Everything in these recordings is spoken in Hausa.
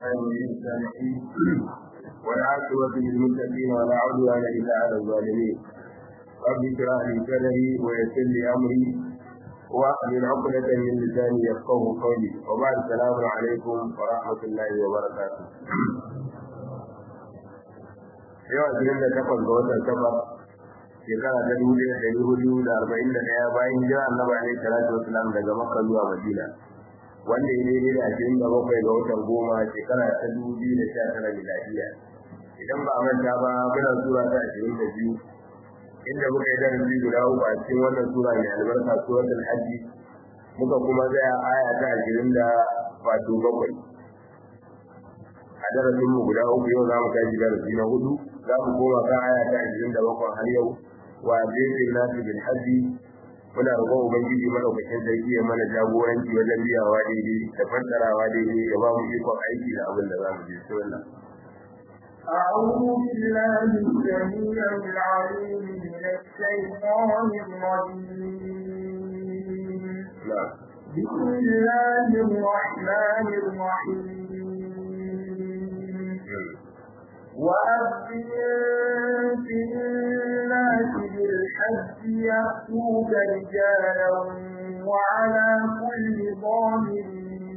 السامعين والعاقبة للمتقين ولا عدوان إلا على الظالمين رب اشرح لي صدري ويسر لي أمري واحلل عقدة من لساني يفقه قولي وبعد السلام عليكم ورحمة الله وبركاته yau ashirin da takwas ga watan safar shekara ta dubu ɗaya ɗari hudu da arba'in da ɗaya bayan hijira annabi alaihi salatu wasalam daga makka zuwa madina wanda ya daidai da ashirin da bakwai ga watan goma shekara ta dubu biyu da sha tara miladiya idan ba a manta ba muna sura ta ashirin da biyu inda muka yi darasi guda uku a cikin wannan sura mai albarka suratul hajji muka kuma tsaya aya ta ashirin da wato bakwai a darasin mu guda uku yau za mu tashi darasi na hudu za mu koma kan aya ta ashirin da bakwai har yau wa zai nasu bil hajji muna roƙon ubangiji madaukakin sarki ya mana jagoranci wajen biyawa daidai da fassarawa daidai ya ba mu ikon aiki da abin da za mu je sunna أعوذ بالله السميع العليم من الشيطان الرجيم نعم بسم الله الرحمن الرحيم وأذن في الناس بالحج يأتوك رجالا وعلى كل ضامر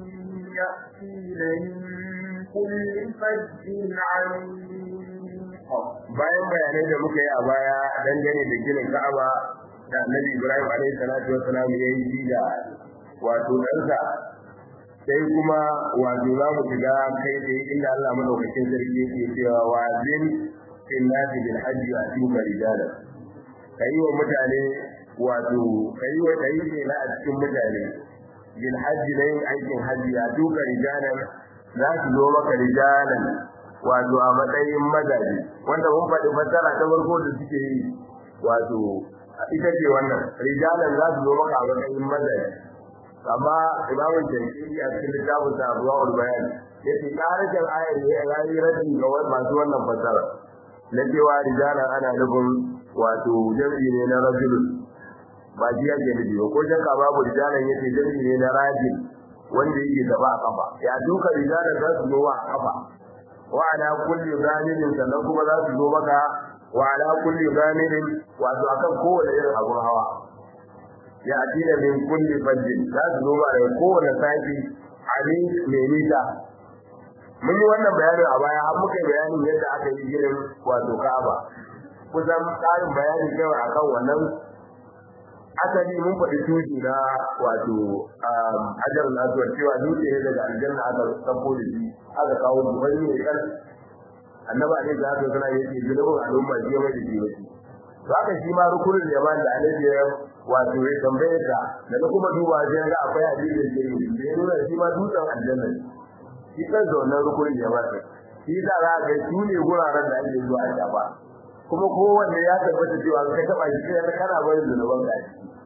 يأتين من كل فج عميق bayan bayanai da muka yi a baya dangane da ginin Ka'aba da Annabi Ibrahim alaihi salatu wassalam ya yi da wato ɗansa sai kuma wato za mu shiga kai da inda Allah madaukakin sarki yake cewa wa zin fil nasi bil hajji wa tuka rijala kai wa mutane wato kai wa kai ne na a cikin mutane bil hajji ne aikin hajji ya tuka rijalan za su zo maka rijalan wato a matsayin mazaje wanda mun faɗi fassara ta farko da suke yi wato ita ce wannan rijalan za su zo maka a matsayin mazaje amma imamun jankiri a cikin littafin sa abuwa ulbayan ya ce ƙarashin ayar ne ya yi radin ga masu wannan fasara na cewa rijalan ana nufin wato jam'i ne na rajulun ba shi yake nufi ba ko shakka babu rijalan yace jam'i ne na rajin wanda yake gaba a kafa ya duka rijalan za su zo a kafa wa ala kulli zamirin sannan kuma za su zo maka wa ala kulli zamirin wato akan kowane irin abun hawa ya atina min kulli fajjin za su zo da kowane sati ali mai nisa mun yi wannan bayanin a baya har muka yi bayanin yadda aka yi ginin wato Ka'aba kusan tsarin bayani kawai akan wannan asali mun faɗi tuji na wato hajar nasuwar cewa dutse ne daga aljanna aka sako da shi aka kawo shi wani ne kan annaba ne da aka sana yake zunubin al'umma shi ya mai da shi wasu to haka shi ma rukunin yaman da annabi ya wato ya tambaye ka da na kuma duba sai ga akwai hadisin da yake da ya nuna shi ma dutsen aljanna ne shi kan da wannan rukunin yaman ne shi da za ga su ne guraren da ake zuwa a shafa kuma kowanne ya tabbata cewa ka taba shi kai kana barin zunuban ka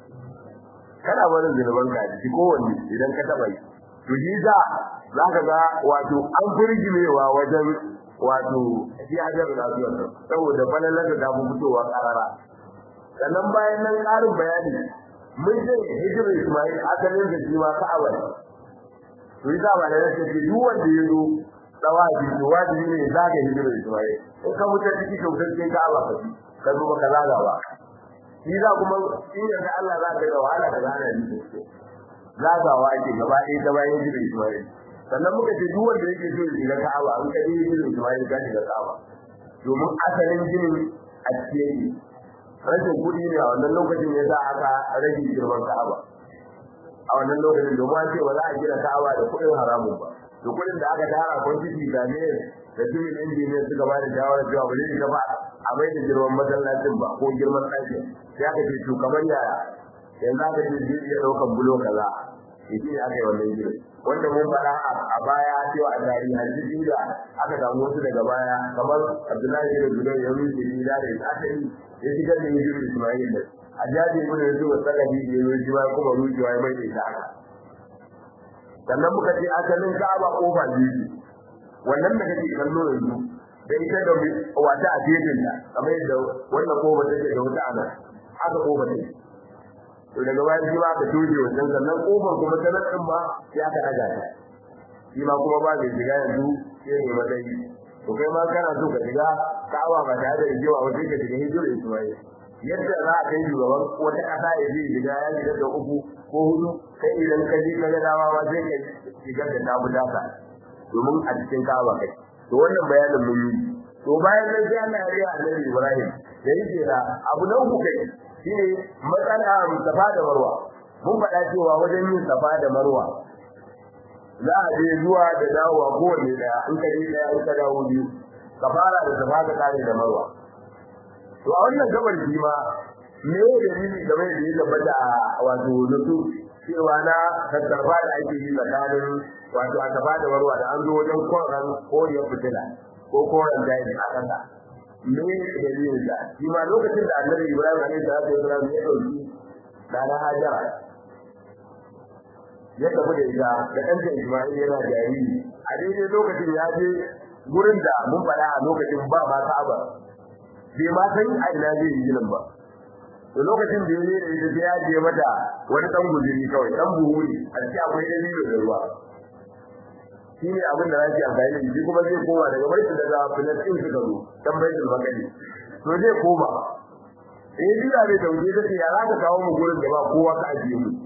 kana barin zunuban ka shi kowanne idan ka taba shi to shi za za ka ga wato an furgimewa wajen wato shi hajar da zuwa saboda falalar da ta fitowa karara sannan bayan nan ƙarin bayani mun ce hijira Ismail asalin da shi ma Ka'aba ne to yi ba da yake ce duk wanda ya zo tawafi to wajibi ne za ka hijira Ismail in ka mutu ciki to kai Ka'aba ka ci ka zo ba ka zaga ba shi za kuma in da Allah za ka ga wahala ka gane ni zagawa ake gaba ɗaya ta bayan hijira Ismail sannan muka ce duk wanda yake so ya shiga Ka'aba in ka je hijira Ismail ka shiga Ka'aba domin asalin jinin a cikin rashin kuɗi ne a wannan lokacin ya sa aka rage girman Ka'aba a wannan lokacin domin an ce ba za a gina Ka'aba da kuɗin haramun ba to kuɗin da aka tara kwantiti da ne da civil engineer suka ba da shawarar cewa ba zai ba a mai da girman masallacin ba ko girman ɗakin sai aka ce to kamar yaya yanzu aka ce zai iya ɗaukan bulo kaza shi ne aka yi wannan gidan wanda mun faɗa a baya cewa a tarihi hadisi da aka samu wasu daga baya kamar Abdullahi da Zubair ya rufe shi da da aka yi ya shigar da yin Ismail da a jaji mun da su wata gabi da ya rufe ba kuma rufe ya mai da haka sannan muka ce asalin Ka'aba kofa biyu wannan da kake kallo yanzu da ita da wata a gefen ta kamar yadda wannan kofa take da wata ana haka kofa take to daga bayan shi ma aka toje wannan sannan kofar kuma ta nan ba ya ka daga ta shi ma kuma ba zai shiga yanzu sai ne matsayi to kai ma kana so ka shiga ka'aba ba tare da rigewa ba sai ka shiga hijirar Ismail yadda za a kai shugaban wata ƙasa ya je shiga ya shiga da uku ko hudu kai idan ka je ka ga dama ma sai ka shigar da tabu daka domin a cikin ka'aba kai to wannan bayanin mun yi to bayan nan sai Allah ya riya Annabi Ibrahim da yake da abu na uku kai shine matsala safa da marwa mun faɗa cewa wajen yin safa da marwa za a je zuwa da dawowa kowanne daya in ka je daya in ka dawo biyu ka fara da safa ka kare da marwa to a wannan gabar shi ma me ne dalili game da yadda tabbata wato nusu cewa na tattarfa da ake yi tsakanin wato a safa da marwa da an zo wajen koran koriyar fitila ko koran daji a ƙasa me dalilin da shi ma lokacin da annabi ibrahim alaihi salatu wasalam ya dauki dana hajara ya tafi da ita da ɗanta isma'il yana jariri a daidai lokacin ya je gurin da mun faɗa a lokacin ba ma ka'aba bai ma san a ina zai yi ginin ba to lokacin da ya da ita ya je mata wani ɗan guzuri kawai ɗan buhu ne a cikin akwai dalilo da ruwa shi ne abin da zaki amfani da shi kuma zai koma daga baitul daga filistin suka zo dan baitul makani to zai koma eh bila bai dauke ta ce ya za ka kawo mu gurin da ba kowa ka ajiye mu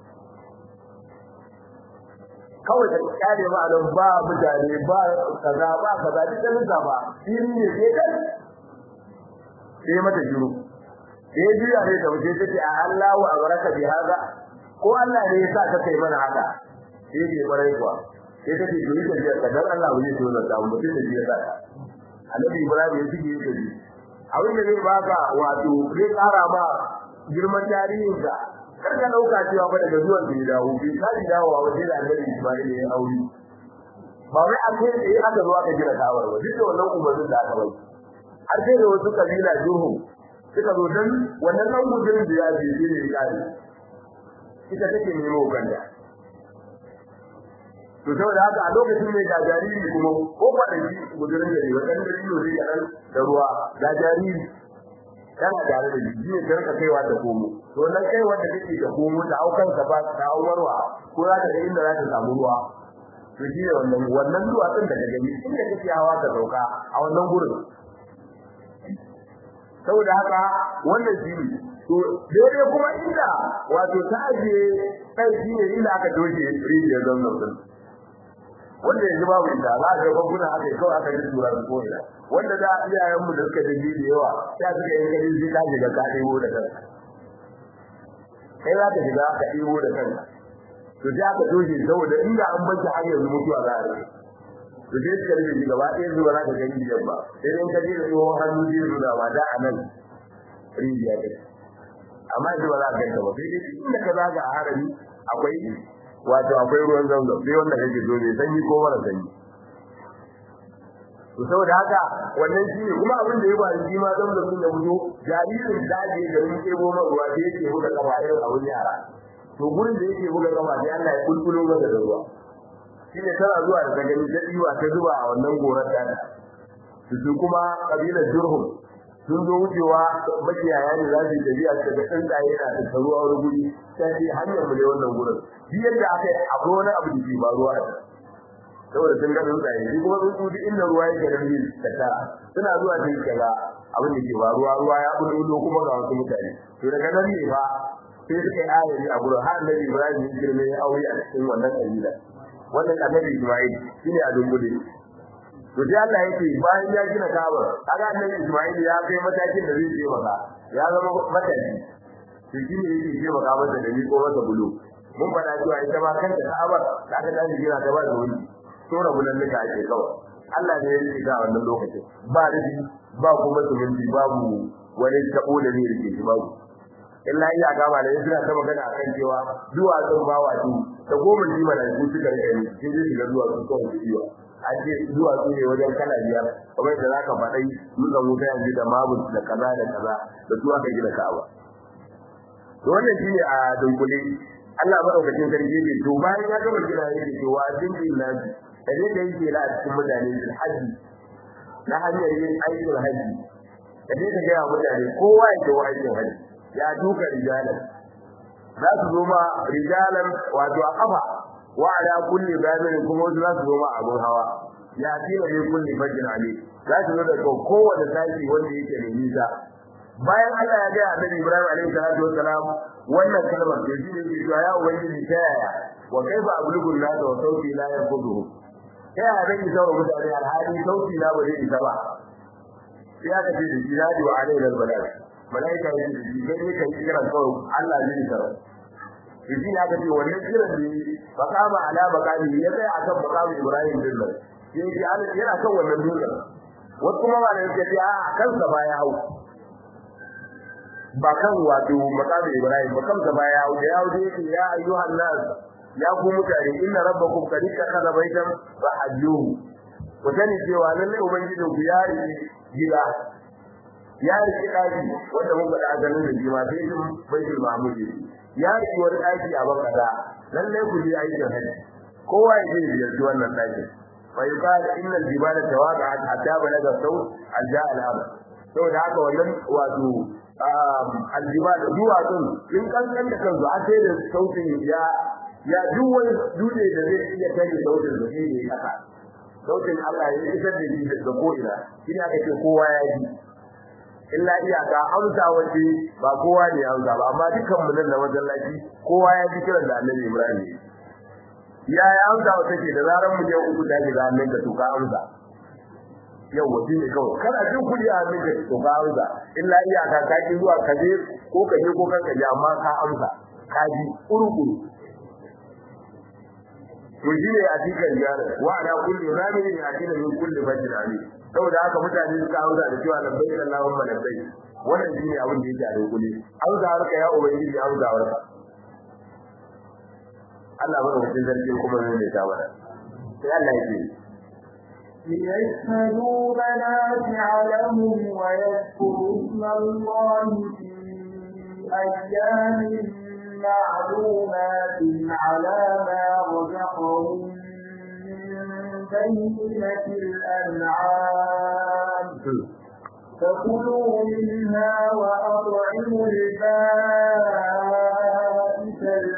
kawai da kare ma nan ba mutane ba kaza ba kaza duk da nisa ba shi ne sai kai sai mata shiru eh bila bai dauke ta ce Allahu abaraka bi hada ko Allah ne ya sa ka kai mana haka sai ke barai kuwa sai ta ce to ita biyar ka dan Allah bai so da mu mutum da biyar da Annabi Ibrahim ya shige yake ji abin da zai baka wato zai kara ma girman tarihin ka kar ka dauka cewa ba daga zuwan da ya dawo bai kaji dawowa ba sai da Annabi Ismail ya aure ba wai a kai da aka zo aka jira tawar ba duk da wannan umarnin da aka bai har sai da wasu kabila juhu suka zo dan wannan nan gudun da ya je ne ya kare ita take nemo kanta to saboda haka a lokacin mai da jariri kuma ko kwanaki gudurin da ne wadan da yino zai yaran da ruwa da jariri kana tare da jiji ne ka kaiwa da komo to nan kai wanda kake da komo da aukan ka ba ta auwarwa ko za ka ga inda za ta samu ruwa to shi ne wannan wannan zuwa din da gani inda kake hawa ka sauka a wannan gurin saboda haka wannan shi ne to daidai kuma inda wato ta ajiye kai shi ne inda aka doke rijiyar zanzan din wanda yanzu babu ita za ka ga kuna aka yi kawai aka yi tura su ko ina wanda da iyayen mu da suka dinga da yawa ya suka yi kari zai ka shiga ka ɗebo da kanka kai za ka shiga ka ɗebo da kanka to sai aka doke saboda inda an bar har yanzu mutuwa za a rage to sai suka rage shi gaba ɗaya zuwa za ka gani biyar ba sai dai ka je da tsohon hannu zai nuna ba da a nan rijiya ɗaya amma yanzu ba za ka ganta ba sai dai inda ka zaga a harami akwai wato akwai ruwan zamzam sai wanda kake so mai sanyi ko mara sanyi to saboda haka wannan shi ne kuma abin da ya ba shi ma zamzam din da muzo jaririn daji da mun kebo man ruwa da yake buga kafa irin abun yara to gurin da yake buga kafa sai Allah ya kulkulo masa da ruwa shi ne tana zuwa da gani da diwa ta zuba a wannan gorar ta su kuma kabilar Jurhum sun zo wucewa makiyaya ne za su yi tafiya su daga tsuntsaye na da taruwa wani guri sai ce hanyar mu ne wannan gurin shi yadda aka yi akwai wani abu da ke faruwa a saboda sun ga tsuntsaye shi kuma tsuntsu duk inda ruwa yake da rin tattara suna zuwa sun kaga abin da ke faruwa ruwa ya bulbulo kuma ga wasu mutane to daga nan ne fa sai suka yi ayari a gurin har annabi Ibrahim ya girme ya aure a cikin wannan kabila wannan annabi Ismail shine a dungule to sai Allah yake bayan ya gina Kaaba kaga annabi Ismail ya kai matakin da zai je maka ya zama matashi to shi ne yake je maka masa da ni ko masa bulu mun faɗa cewa ita ma kanta Kaaba da aka tashi gina ta ba da wuri to rabulan da ake kawai Allah ne ya yi ga wannan lokacin ba rufi ba kuma suminti babu wani tabo da ne rike shi babu illa iya gaba da suna ta magana akan cewa duwatsun ba wato ta goma ji mana su suka rike ni sun je shiga duwatsu kawai su yiwa an ce duwatsu ne wajen kala biyar kamar da zaka faɗai dutsen wuta yanzu da mabus da kaza da kaza da su aka gina ka'aba to wannan shine a dunkule Allah madaukakin sarki ne to bayan ya gama gina yake cewa dindin nabi da ne da yake la a cikin mutane bil haji na hanyar yin aikin haji da ne da ga mutane kowa ya zo aikin haji ya duka rijalan za su zo ma rijalan wato a kafa wa ala kulli babirin kuma wasu za su zo ma abun hawa ya tina ne kulli fajr ali za su zo da kowace sashi wanda yake da nisa bayan Allah ya ga Annabi Ibrahim alaihi salatu wassalam wannan kalmar da shi ne cewa ya ubangiji ta yaya wa kaifa ablugu an-nas wa sauti la yanfuduhu ta yaya zan isa wa mutane alhali sauti na ba zai isa ba sai aka ce da shi nadi wa alaihi al-balad malaika ya ce shi kai kai kiran kawai Allah zai isa to shi ne aka ce wannan kiran ne faqama ala maqami ya tsaya akan maqami Ibrahim din nan sai ji Allah yana kan wannan dutsen wasu kuma ba da yake ce a kansa ba ya hau ba kan wato maqami Ibrahim ba kansa ba ya hau da ya hau da yake ya ayyuhan nas ya ku mutane inna rabbakum qad ittakhadha baytan fa hajjuhu ku sani cewa lalle ubangijin ku ya riki gida ya riki daki wanda muka da azanin da jima sai shi baitul mahmud ya riki wani daki a bakada lalle ku ji aikin haji kowa ya je ziyarci wannan daki fa yuqal inna al-jibala tawaqa'at hatta balaga sawt al-ja'a al-amr saboda haka wannan wato al-jibal duwatsun in kankan da kansu a sai da sautin ya ya duk wani dutse da zai iya tare sautin da shi ne kasa sautin Allah ya isar da shi daga ko'ina shi ne aka ce kowa ya ji illa iyaka amsa wace ba kowa ne amsa ba amma dukkan mu nan da masallaci kowa ya ji kiran da Annabi Ibrahim ya ya amsa wace ke da zaran mu je uku da ga nan da tuka amsa yau waje ne kawai kana jin kudi a nan da tuka amsa illa iyaka ka ki zuwa ka je ko ka je ko kanka je amma ka amsa ka ji kurukuru to shi ne a cikin jarar wa ala kulli ramin ya kina min kulli bajin ali saboda haka mutane suka hauza da cewa labbaik allahumma labbaik wannan shi ne abin da yake a dokule hauza harka ya ubangiji hauza harka Allah bada mutum zargi kuma zai ne ta mana sai Allah yake ليشهدوا منافع لهم ويذكروا اسم الله في أيام معلومات على ما رزقهم من بينة الأنعام فكلوا منها وأطعموا البائس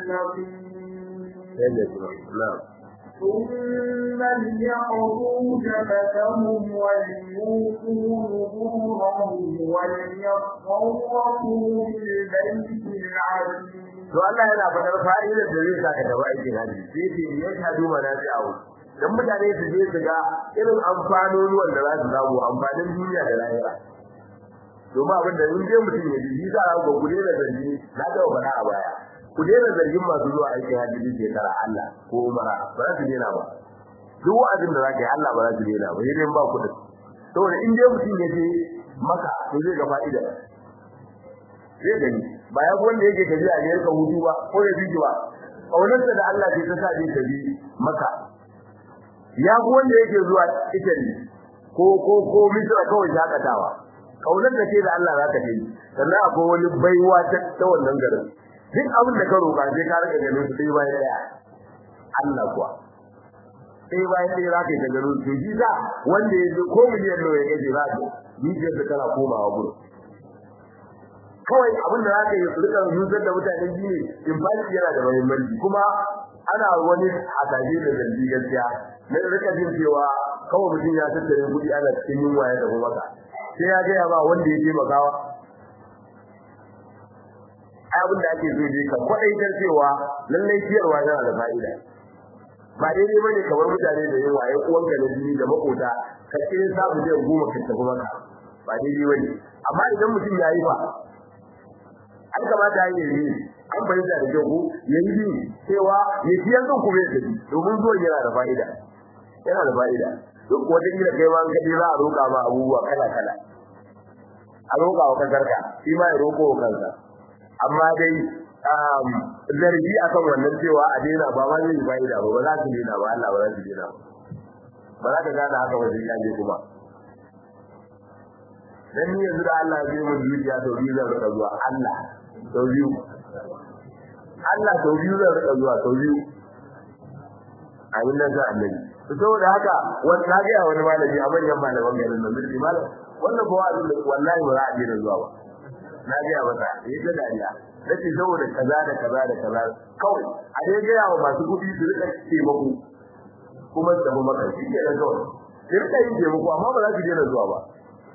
الفقير ثم ليقضوا جبتهم وليوفوا نذورهم وليطوفوا بالبيت العتيق to Allah yana faɗar fa'idar da zai saka gaba aikin haji sai ce ya shadu manafi'u dan mutane su je su ga irin amfanonuwan da za su samu amfanin duniya da lahira domin abin da in je mutum ya ji za a ga gude da zargi na ga faɗa a baya ku daina zargin masu zuwa aikin haji duk shekara Allah ko umara ba za su daina ba duk wa'azin da za ka yi Allah ba za su daina ba sai ba kuɗin saboda in dai mutum ya je maka to zai ga fa'ida zai gani ba ya wanda yake tafiya ne ya hutu ba ko ya biji ba kaunarsa da Allah ce ta sa zai tafi maka ya wanda yake zuwa Italy ko ko ko Misra kawai shakatawa kaunar da ce da Allah za ka yi sannan akwai wani baiwa ta ta wannan garin duk abin da ka roƙa sai ka rika ganin su sai bayan daya Allah kuwa sai bayan daya za ka yi ta ganin su shi sa wanda ya zo ko miliyan nawa ya gaje za ka yi da kana komawa gurin kawai abin da zaka yi rika nusar da mutane shi ne in fashi yana da muhimmanci kuma ana wani hadaje da zargi gaskiya na rika jin cewa kawai mutum ya tattare kuɗi ana cikin yunwa ya tafi maka sai ya gaya ba wanda ya taimakawa ai abin da ake so ne ka kwaɗaitar cewa lallai ciyarwa yana da fa'ida ba daidai bane kamar mutane da yawa ai uwanka na jini da makota ka kire samu zai goma ka tafi maka ba daidai bane amma idan mutum ya yi ba an kamata ya yi an bayyana da kyau ya yi bi cewa ya ci yanzu kuma ya tafi domin zuwan yana da fa'ida yana da fa'ida duk wata kila kai ma kaɗai za a roƙa ma abubuwa kala kala a roƙa wa kasarka shi ma ya roƙo wa kansa amma dai zargi akan wannan cewa a daina ba ma zai fa'ida ba ba za su daina ba Allah ba za su daina ba ba za ka gane haka ba sai ya je kuma dan ni yanzu da Allah zai mun zuciya to biyu zan rika zuwa Allah sau biyu Allah sau biyu zan rika zuwa sau biyu a yin nan sai annabi to saboda haka wani na ga wani malami a manyan malaman garin nan mulki malam wannan ba wa'azi wallahi ba za a daina zuwa ba na ga masa yayi da dariya nace saboda kaza da kaza da kaza kawai a dai ga yawa masu kudi su rika taimako kuma su tafi maka shi ke da kawai ki rika yin taimako amma ba za ki daina zuwa ba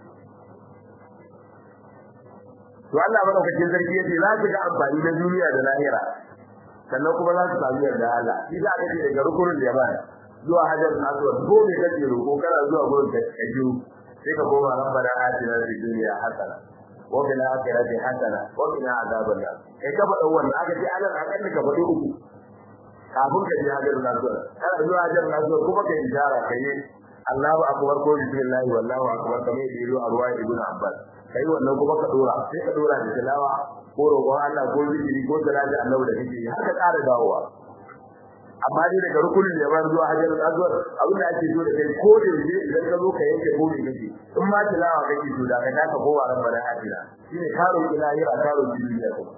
to Allah madaukakin sarki yace za ki ga amfani na duniya da lahira sannan kuma za su samu yarda Allah shi za ka ce daga rukunin da ya baya zuwa hajar aswad ko me kake roko kana zuwa gurin ka kaji sai ka koma rabbana atina fid dunya hasana wa fil akhirati hasana wa qina adhaban nar kai ka faɗa wannan aka ce alal akalli ka faɗi uku kafin ka je hajar aswad kana zuwa hajar aswad kuma ka ijara kai Allahu akbar ko bismillah wallahu akbar kamar yadda yaro a ruwa ibn Abbas kai wannan kuma ka dora sai ka dora da tilawa ko roƙon Allah ko zikiri ko salati annabi da kake har ka ƙara dawowa amma dai daga rukunin da ban zuwa hajjar azwar abin da ake so da kai ko da yaje idan ka zo ka yanke ko ne kake in ma tilawa kake so da ka taka ko wa rabbana atina shine karo ilahira karo duniya kuma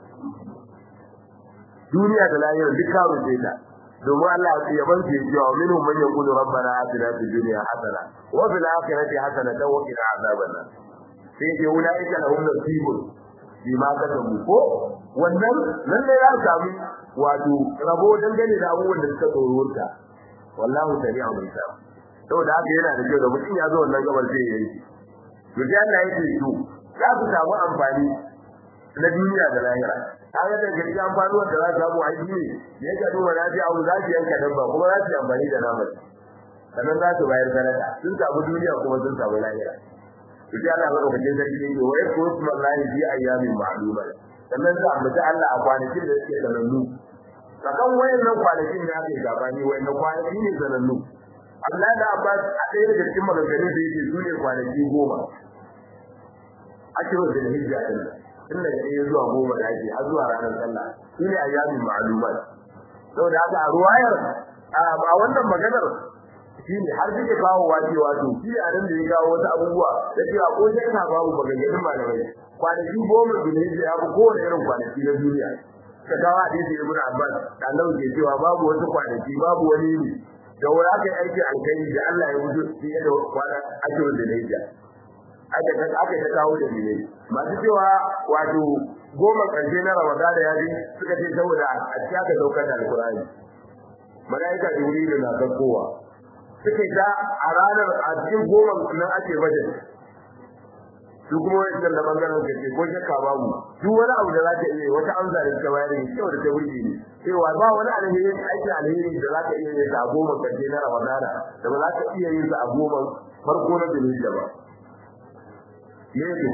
duniya da lahira duk karo ce ta domin Allah ya ban ce cewa minhum man yaqulu rabbana atina fid dunya hasana wa fil akhirati hasanatan wa qina azaban nar sai ke ulaika lahum nasibun bima kasabu ko wannan nan ne ya samu wato rabo dangane da abubuwan da suka tsorota wallahu sami'u bisa saboda haka yana da kyau da mutum ya zo wannan gabar sai ya yi to sai Allah yake to za ku samu amfani na duniya da lahira kaga da gaskiya amfani wanda za su samu aiki ne ya ka duba na ji abu za su yanka dabba kuma za su yi amfani da naman sannan za su bayar sadaka sun samu duniya kuma sun samu lahira to sai Allah madaukakin sarki ne wa yakuru smallahi fi ayyamin ma'lumat sannan za mu Allah a kwanakin da suke sanannu sakan wayannan kwanakin da ake gabani wayannan kwanaki ne sanannu Allah da Abbas a ɗaya daga cikin maganganun da yake su ne kwanaki goma ashirin da hijja din tun daga ɗaya zuwa goma da ake har zuwa ranar sallah su ne ayyamin ma'lumat saboda haka a ruwayar a wannan maganar shi ne har suke kawo wace wato shi a nan da ya kawo wasu abubuwa da cewa ko shakka babu maganganun malamai kwanaki goma da ne ya fi kowane irin kwanaki na duniya ka kawo hadisi ibn abbas da Allah ke cewa babu wasu kwanaki babu wani ne da wani aka yi aiki alkhairi da Allah ya wuce fiye da kwana ashirin da naija aka ta aka ta kawo da ne masu cewa wato goma ƙarshe na ramadana ya bi suka ce saboda a cikin aka daukar da alkurani malaika jibrilu na kowa suke ta a ranar a cikin goma nan ake bajet su kuma wajen da bangaren da ke ko shakka babu duk wani abu da za ka iya wata amsa da ta bayar ne kyau da ta burge ne cewa ba wani alheri aiki alheri da za ka iya yin sa a goma karshe na ramadana da ba za ka iya yin sa a goma farko na zulhijja ba me ne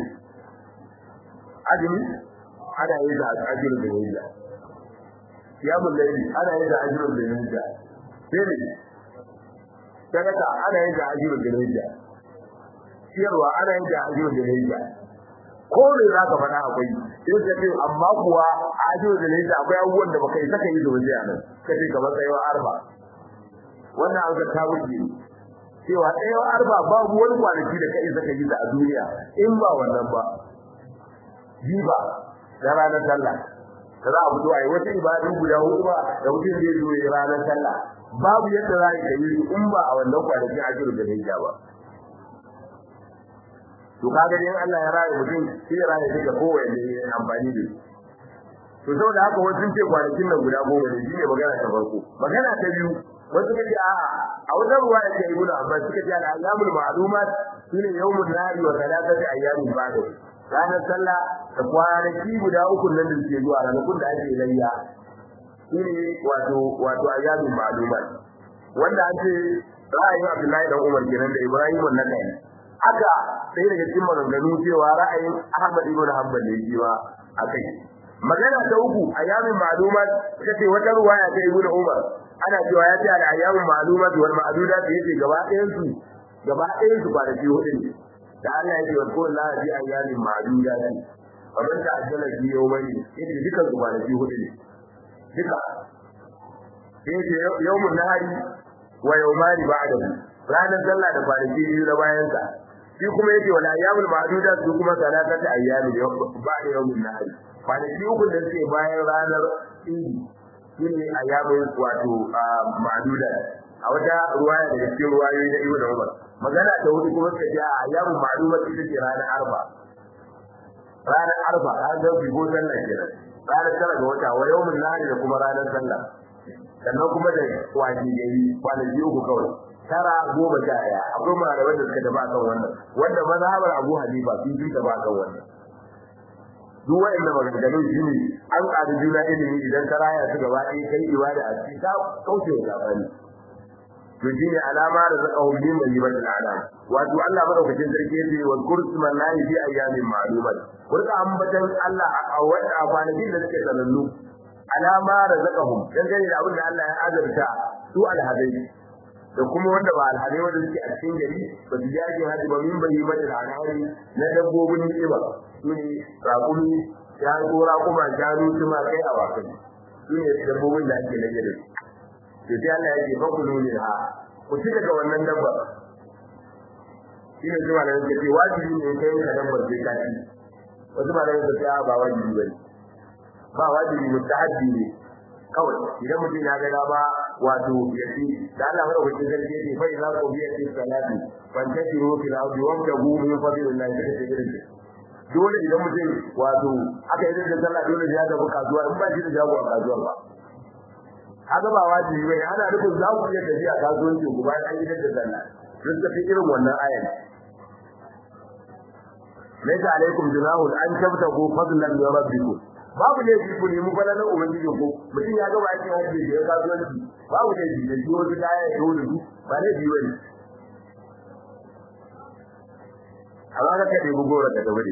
azumi ana yin sa a ajiyar zulhijja kiyamun laili ana yin sa a ajiyar zulhijja sai ne sadaka ana yin da ajiyar da ciyarwa ana yin da ajiyar da hijja ko ne za ka faɗa akwai sai ka ce amma kuwa ajiyar da hijja akwai abubuwan da baka yi saka yi zuwa a nan ka ce kamar tsayawa arba wannan an ga ta wuce cewa tsayawa arba babu wani kwanaki da ka yi saka yi a duniya in ba wannan ba jiba da ranar sallah da za a fito a yi wata ibadun guda hudu ba da mutum zai zo ya ranar sallah babu yadda za ka yi su in ba a wannan kwanakin ajiru da hijja ba to kaga dai Allah ya raye mutum sai ya raye duka kowanne da ya amfani da to saboda haka wasu sun ce kwanakin nan guda goma ne shine magana ta farko magana ta biyu wasu kace a'a a wata ruwa da ke ibnu abbas suka ce al-ayyamul ma'lumat shine yawmun nahari wa thalathati ayyamin ba'da ranar sallah da kwanaki guda uku nan da suke zuwa ranakun da ake layya shine wato wato ayyamin ma'lumat wanda an ce ra'ayin Abdullahi dan Umar kenan da Ibrahim an-Nakai haka sai daga cikin maganganu cewa ra'ayin Ahmad ibn Hanbal ne cewa akai magana ta uku ayyamin ma'lumat kace wata ruwaya ta Ibn Umar ana cewa ya ce al-ayyamin ma'lumat wal ma'dudat yace gaba ɗayan su gaba ɗayan su kwanaki hudu ne da Allah ya ce wa kullu la bi ayyamin ma'dudat kamar ta ajala bi yawmani yace dukan su kwanaki hudu ne duka sai yawmun nahari wa yawmani ba'dahu ranar sallah da kwanaki biyu na bayan sa shi kuma yake wala ayyamul ma'dudat su kuma salatata ayyamin ba'da yawmun nahari kwanaki uku da suke bayan ranar idi shine ayyamin wato ma'dudat a wata ruwaya da cikin ruwayoyi na Ibn Umar magana ta hudu kuma suka ce ayyamin ma'dudat ita ce ranar arba ranar arba ranar bigo sallah kenan ranar tara ga wata wa yawmun nahari da kuma ranar sallah sannan kuma da kwaji gari kwanaki uku kawai tara goma sha ɗaya akwai malaman da suka tafi akan wannan wanda mazhabar Abu Hanifa sun fi tafi akan wannan duk wa'annan maganganun shi ne an ƙari juna ilimi idan ka raya su gaba ɗaya kai ibada a cikin ka kauce wa sabani to shi ne alama da zaka hu min bayyibatil alam wato Allah madaukakin sarki yace wa kursman lahi fi ayyamin ma'lumat kurka ambatan Allah a wata kwanakin da suke sanannu alama da zaka hu dangane da abin da Allah ya azurta su alhadai da kuma wanda ba alhadai wanda suke a cikin gari ba su jaje hadi ba min bayyibatil alam na dabbobin ni'ima su ne raƙumi ya tsora kuma shanu tuma kai a wakai su ne dabbobin da ake lage da su to sai Allah ya ce fakulu minha ku ci daga wannan dabba shine zuwa da yake ce wajibi ne kai ka dabbar sai ka ci wasu ba da yake ce ba wajibi bane ba wajibi mutahabbi ne kawai idan mutum ya ga ba wato ya ci da Allah mara wajen zargi ce fa idza qubiya fi salati fantashiru fil ardi wabtagu min fadlillahi ta ce irin dole idan mutum wato aka yi da sallah dole ya tafi kasuwa in ba shi da jago a kasuwa ba kaga ba wajibi bane ana nufin za ku iya tafiya kasuwanci ku bayan an gidan da sallah duk da fi irin wannan ayan laysa alaikum junahun an tabtagu fadlan min rabbikum babu ne ku nemi falalan ubangijin ku mutum ya ga bakin hajji da ya kasuwanci babu ne da shi wani daya ya dole su ba ne biyu ne amma ka kade bugora da gabare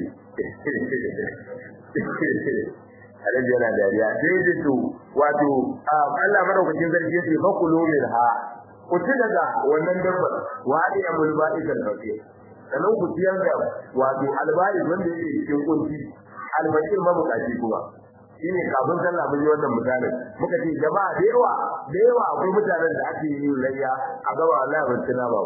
alaji yana dariya sai da to wato Allah madaukakin sarki yace fa kulu minha ku ci daga wannan dabbar wa hadi amul ba'idal fakir sannan ku ciyar da wato albari wanda yake cikin kunci albakir mabukaci kuma shine kafin sallah mun yi wannan misalin muka ce jama'a da yawa da yawa akwai mutanen da ake yin layya a gaba Allah ban tuna ba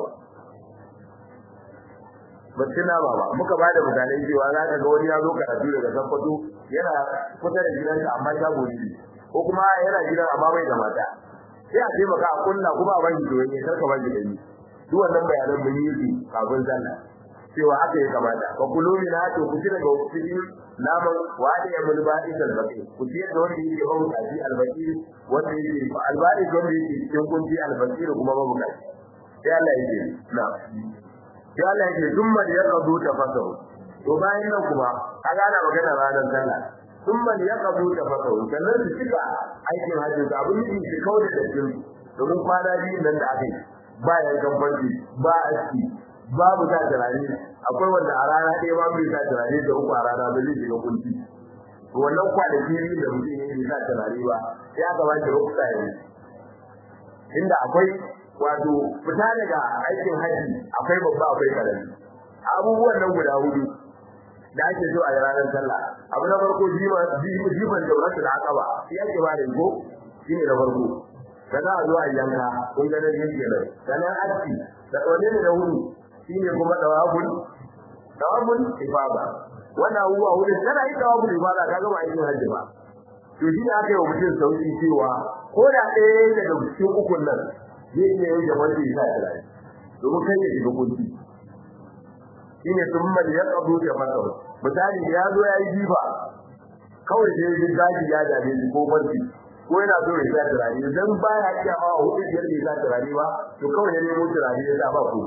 ba tuna ba ba muka ba da misalai cewa za ka ga wani ya zo karatu daga Sokoto yana kusa da gidansa amma shago ne ko kuma yana gidan amma bai da mata sai a ce maka a kunna kuma a banki doyen ya karka banki da ni duk wannan bayanan mun yi su kafin sallah cewa haka ya kamata fa kulu min hatu ku tira ga cikin naman wadi ya mul badi dal baqi ku tira da wanda yake babu kaji al baqi wanda yake al badi wanda yake cikin kunji al baqi kuma babu kaji sai Allah yake na sai Allah yake dumma da yaqdu tafasahu to bayan nan kuma kaga ana magana ranar sallah dumma da yaqdu tafasahu sannan su cika aikin hajji da abin da yake kauda da cikin domin kwana biyu nan da aka yi ba yankan farki ba aski babu sa turare akwai wanda a rana ɗaya ba bai sa turare da uku a rana ba zai shiga kunci to wannan kwanaki biyu da mutum ya yi sa turare ba sai aka ba shi rukusa yanzu inda akwai wato fita daga aikin haji akwai babba akwai karami abubuwan nan guda hudu da ake so a ranar sallah abu na farko jifan da wasu da aka ba shi ake ba da ko shi ne na farko sannan a zuwa yanka kun ga nan yin kenan sannan aski da wane ne da hudu shi ne kuma dawabul dawabul ibada wannan huwa hudu kana yi dawabul ibada kaga ba aikin haji ba to shi ne aka yi wa mutum sauki cewa ko da ɗaya daga cikin ukun nan zai iya yin da wanda ya sa turare domin kai ya shiga kunci shine sun mal ya kadu da masa misali ya zo ya yi jiba kawai sai ya gaji ya dame shi ko barci ko yana so ya sa turare dan baya iya ba hudu biyar da ya sa turare ba to kawai ya nemo turare ya sa ba ku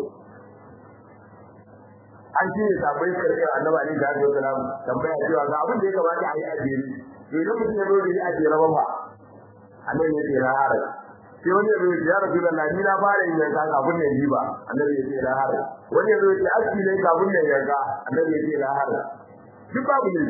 an shi ne sabai karkar annabi alaihi salatu wasalam tambaya cewa ga abin da ya kamata a yi a jere to idan mutum ya zo da yi a jere ba ba annabi ya ce na harai sai wani ya zo ya rasu da ni na fara yin yanka kafin ne yi ba annabi ya ce na harai wani ya zo ya aski ne kafin ne yanka annabi ya ce na harai duk babu ne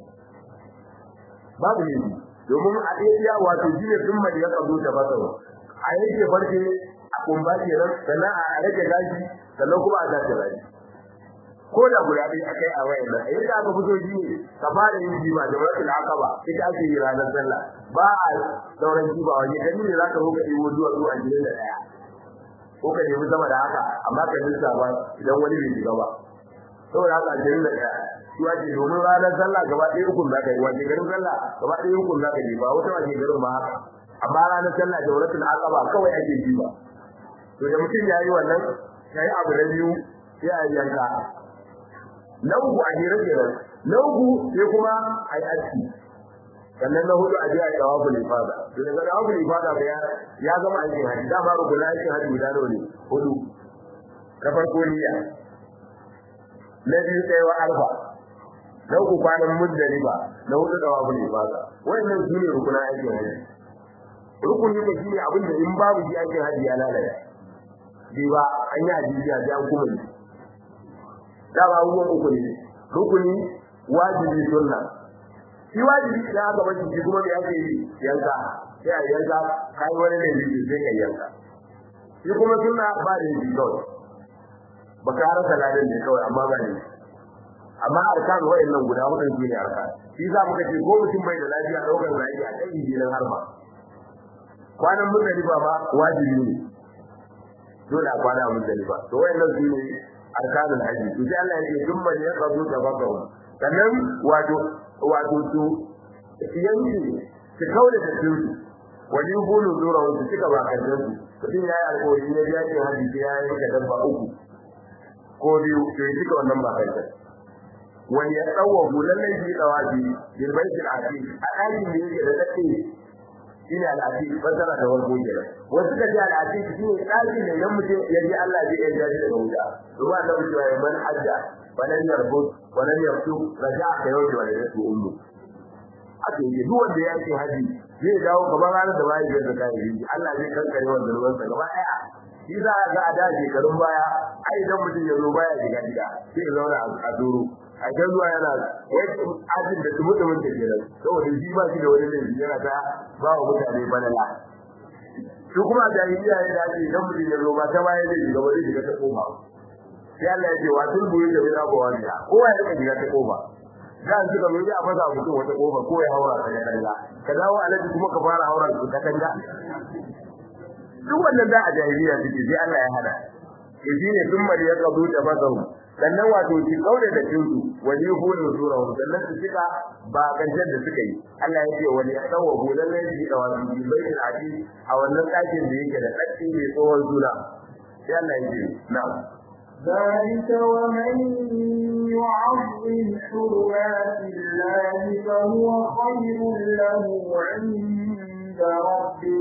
babu ne domin a ɗaya wato shi ne sun mai ya kazo ta fasa a yake farke a kumba kenan sannan a rage gashi sannan kuma a tashi gashi ko da guda ɗaya akai a wayan nan yadda aka fito shi ne ka fara yin jima da wasu akaba ita ake yi ranar sallah ba a sauran jiba wani gani ne zaka zo ka ɗebo zuwa zuwa gidan da ɗaya ko ka nemi sama da haka amma ka nisa ba idan wani bai shiga ba saboda haka ashirin da ɗaya shi ake domin ranar sallah gaba ɗaya ukun zaka yi wace garin sallah gaba ɗaya ukun zaka yi ba wata wace garin ba haka amma ranar sallah da wuratul aqaba kawai ake jiba to da mutum ya yi wannan sai abu na biyu sai a yanka na uku a hira kenan na uku sai kuma a yi aski sannan na hudu a je a tawaful ifada to daga tawaful ifada ba ya gama aikin haji da ma rukun aikin haji guda nawa ne hudu na farko niyya na biyu tsayawa arfa na uku kwanan muzdalifa na hudu tawaful ifada wannan su ne rukunan aikin haji rukuni ne shine abin da in babu shi aikin haji ya lalata bi ba an yi hadisi a an kuma yi da ba abubuwan uku ne rukuni wajibi sunna shi wajibi da aka bashi shi kuma da yake yi yanka sai a yanka kai wani ne yi sai ka yanka shi kuma sunna ba da yi kawai ba ka rasa ladan ne kawai amma ba ne amma arkan wayannan guda hudun shi ne arkan shi za mu ce ko mutum bai da lafiya daukar lafiya a kan injilin harba kwanan muzdalifa ba wajibi ne dole a kwana muzdalifa to wayannan su ne arkanul haji to sai Allah ya ce duk man yaqdu tabaqahu sannan wato wato su yanki su kaure da su wani bulu zura su cika ba kan su mutum ya yi alƙawari ne ya ce haji sai ya yi da dabba uku ko biyu to ya cika wannan ba kai wani ya tsawo lallai shi dawaji bil baitil atiq a ɗakin da yake da dake shine al'afiq fasara da warko kenan wasu ka ce al'afiq shine ɗakin da idan mutum ya ji Allah zai iya jaji daga wuta to ba da mutum ya man hajja walan yarbut walan yaftuk raja'a ka yau da yake ummu ake yi duk wanda ya ce haji zai dawo kamar ranar da bai da kai Allah zai kankare wannan ruwan sa gaba ɗaya shi za a ga a da shekarun baya ai idan mutum ya zo baya shiga gida sai ya zauna a duro a can zuwa yana ajin da tumu tumun da kenan saboda shi ba shi da wani laifi yana ta ba wa mutane banala su kuma da iyaye da ake idan mutum ya zo ba ta baya zai shiga wani shiga ta koma sai Allah ya ce wa tun buyi da bila ba wani kowa ya rika shiga ta koma dan suka zo a fasa mutum wata kofa ko ya haura ta katanga ka dawo alaji kuma ka fara haura ta katanga duk wannan da a jahiliya suke sai Allah ya hada to shine sun mali ya kabu da bazaru sannan wato shi kaure da cinsu wani hulu sura sannan su cika ba kancan da suka yi Allah ya ce wani tsawo hulan ne shi da wani baitul adi a wannan dakin da yake da tsaki mai tsohon sura sai Allah ya ce na'am ذلك ومن يعظم حرمات الله فهو خير له عند ربه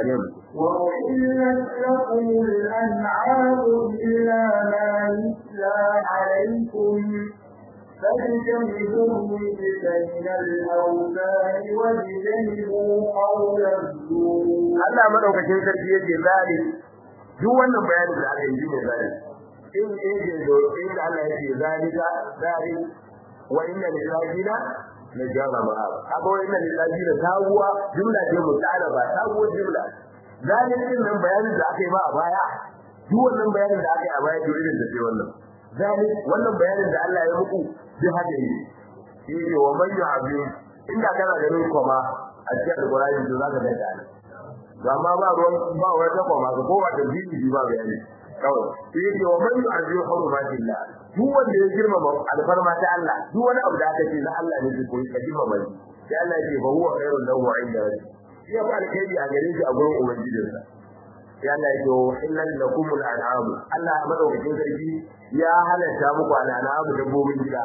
وأحلت لكم الأنعام إلا ما يتلى عليكم فاجتنبوا الرجس من الأوثان واجتنبوا قول الزور. Allah madaukakin sarki yake zalik duk wannan bayanin da aka yi ne zalik in in da in da Allah yake zalika zalik wa inna lillahina na jara ma'a kaga wa inna lillahina tawuwa jumla ce mutalaba tawuwa jumla zalikin nan bayanin da aka yi ba a baya duk wannan bayanin da aka yi a baya to irin da sai wannan zalik wannan bayanin da Allah ya muku duk haka yi shi ne wa man yu'abdu inda kana ganin koma a cikin alqur'ani to zaka ga ta to amma ba ruwan ba wata koma ko ba da bibi ba bayani kawai shi ne wa man yu'abdu hurumatillah duk wanda ya girmama alfarma ta Allah duk wani abu da aka ce na Allah ne ko ka girmama shi sai Allah ya ce fa huwa khairun lahu 'inda rabbih ya ba alkhairi a gare shi a gurin ubangijinsa sai Allah ya ce illal lakum al'am Allah madaukakin sarki ya halatta muku al'am dabbobin gida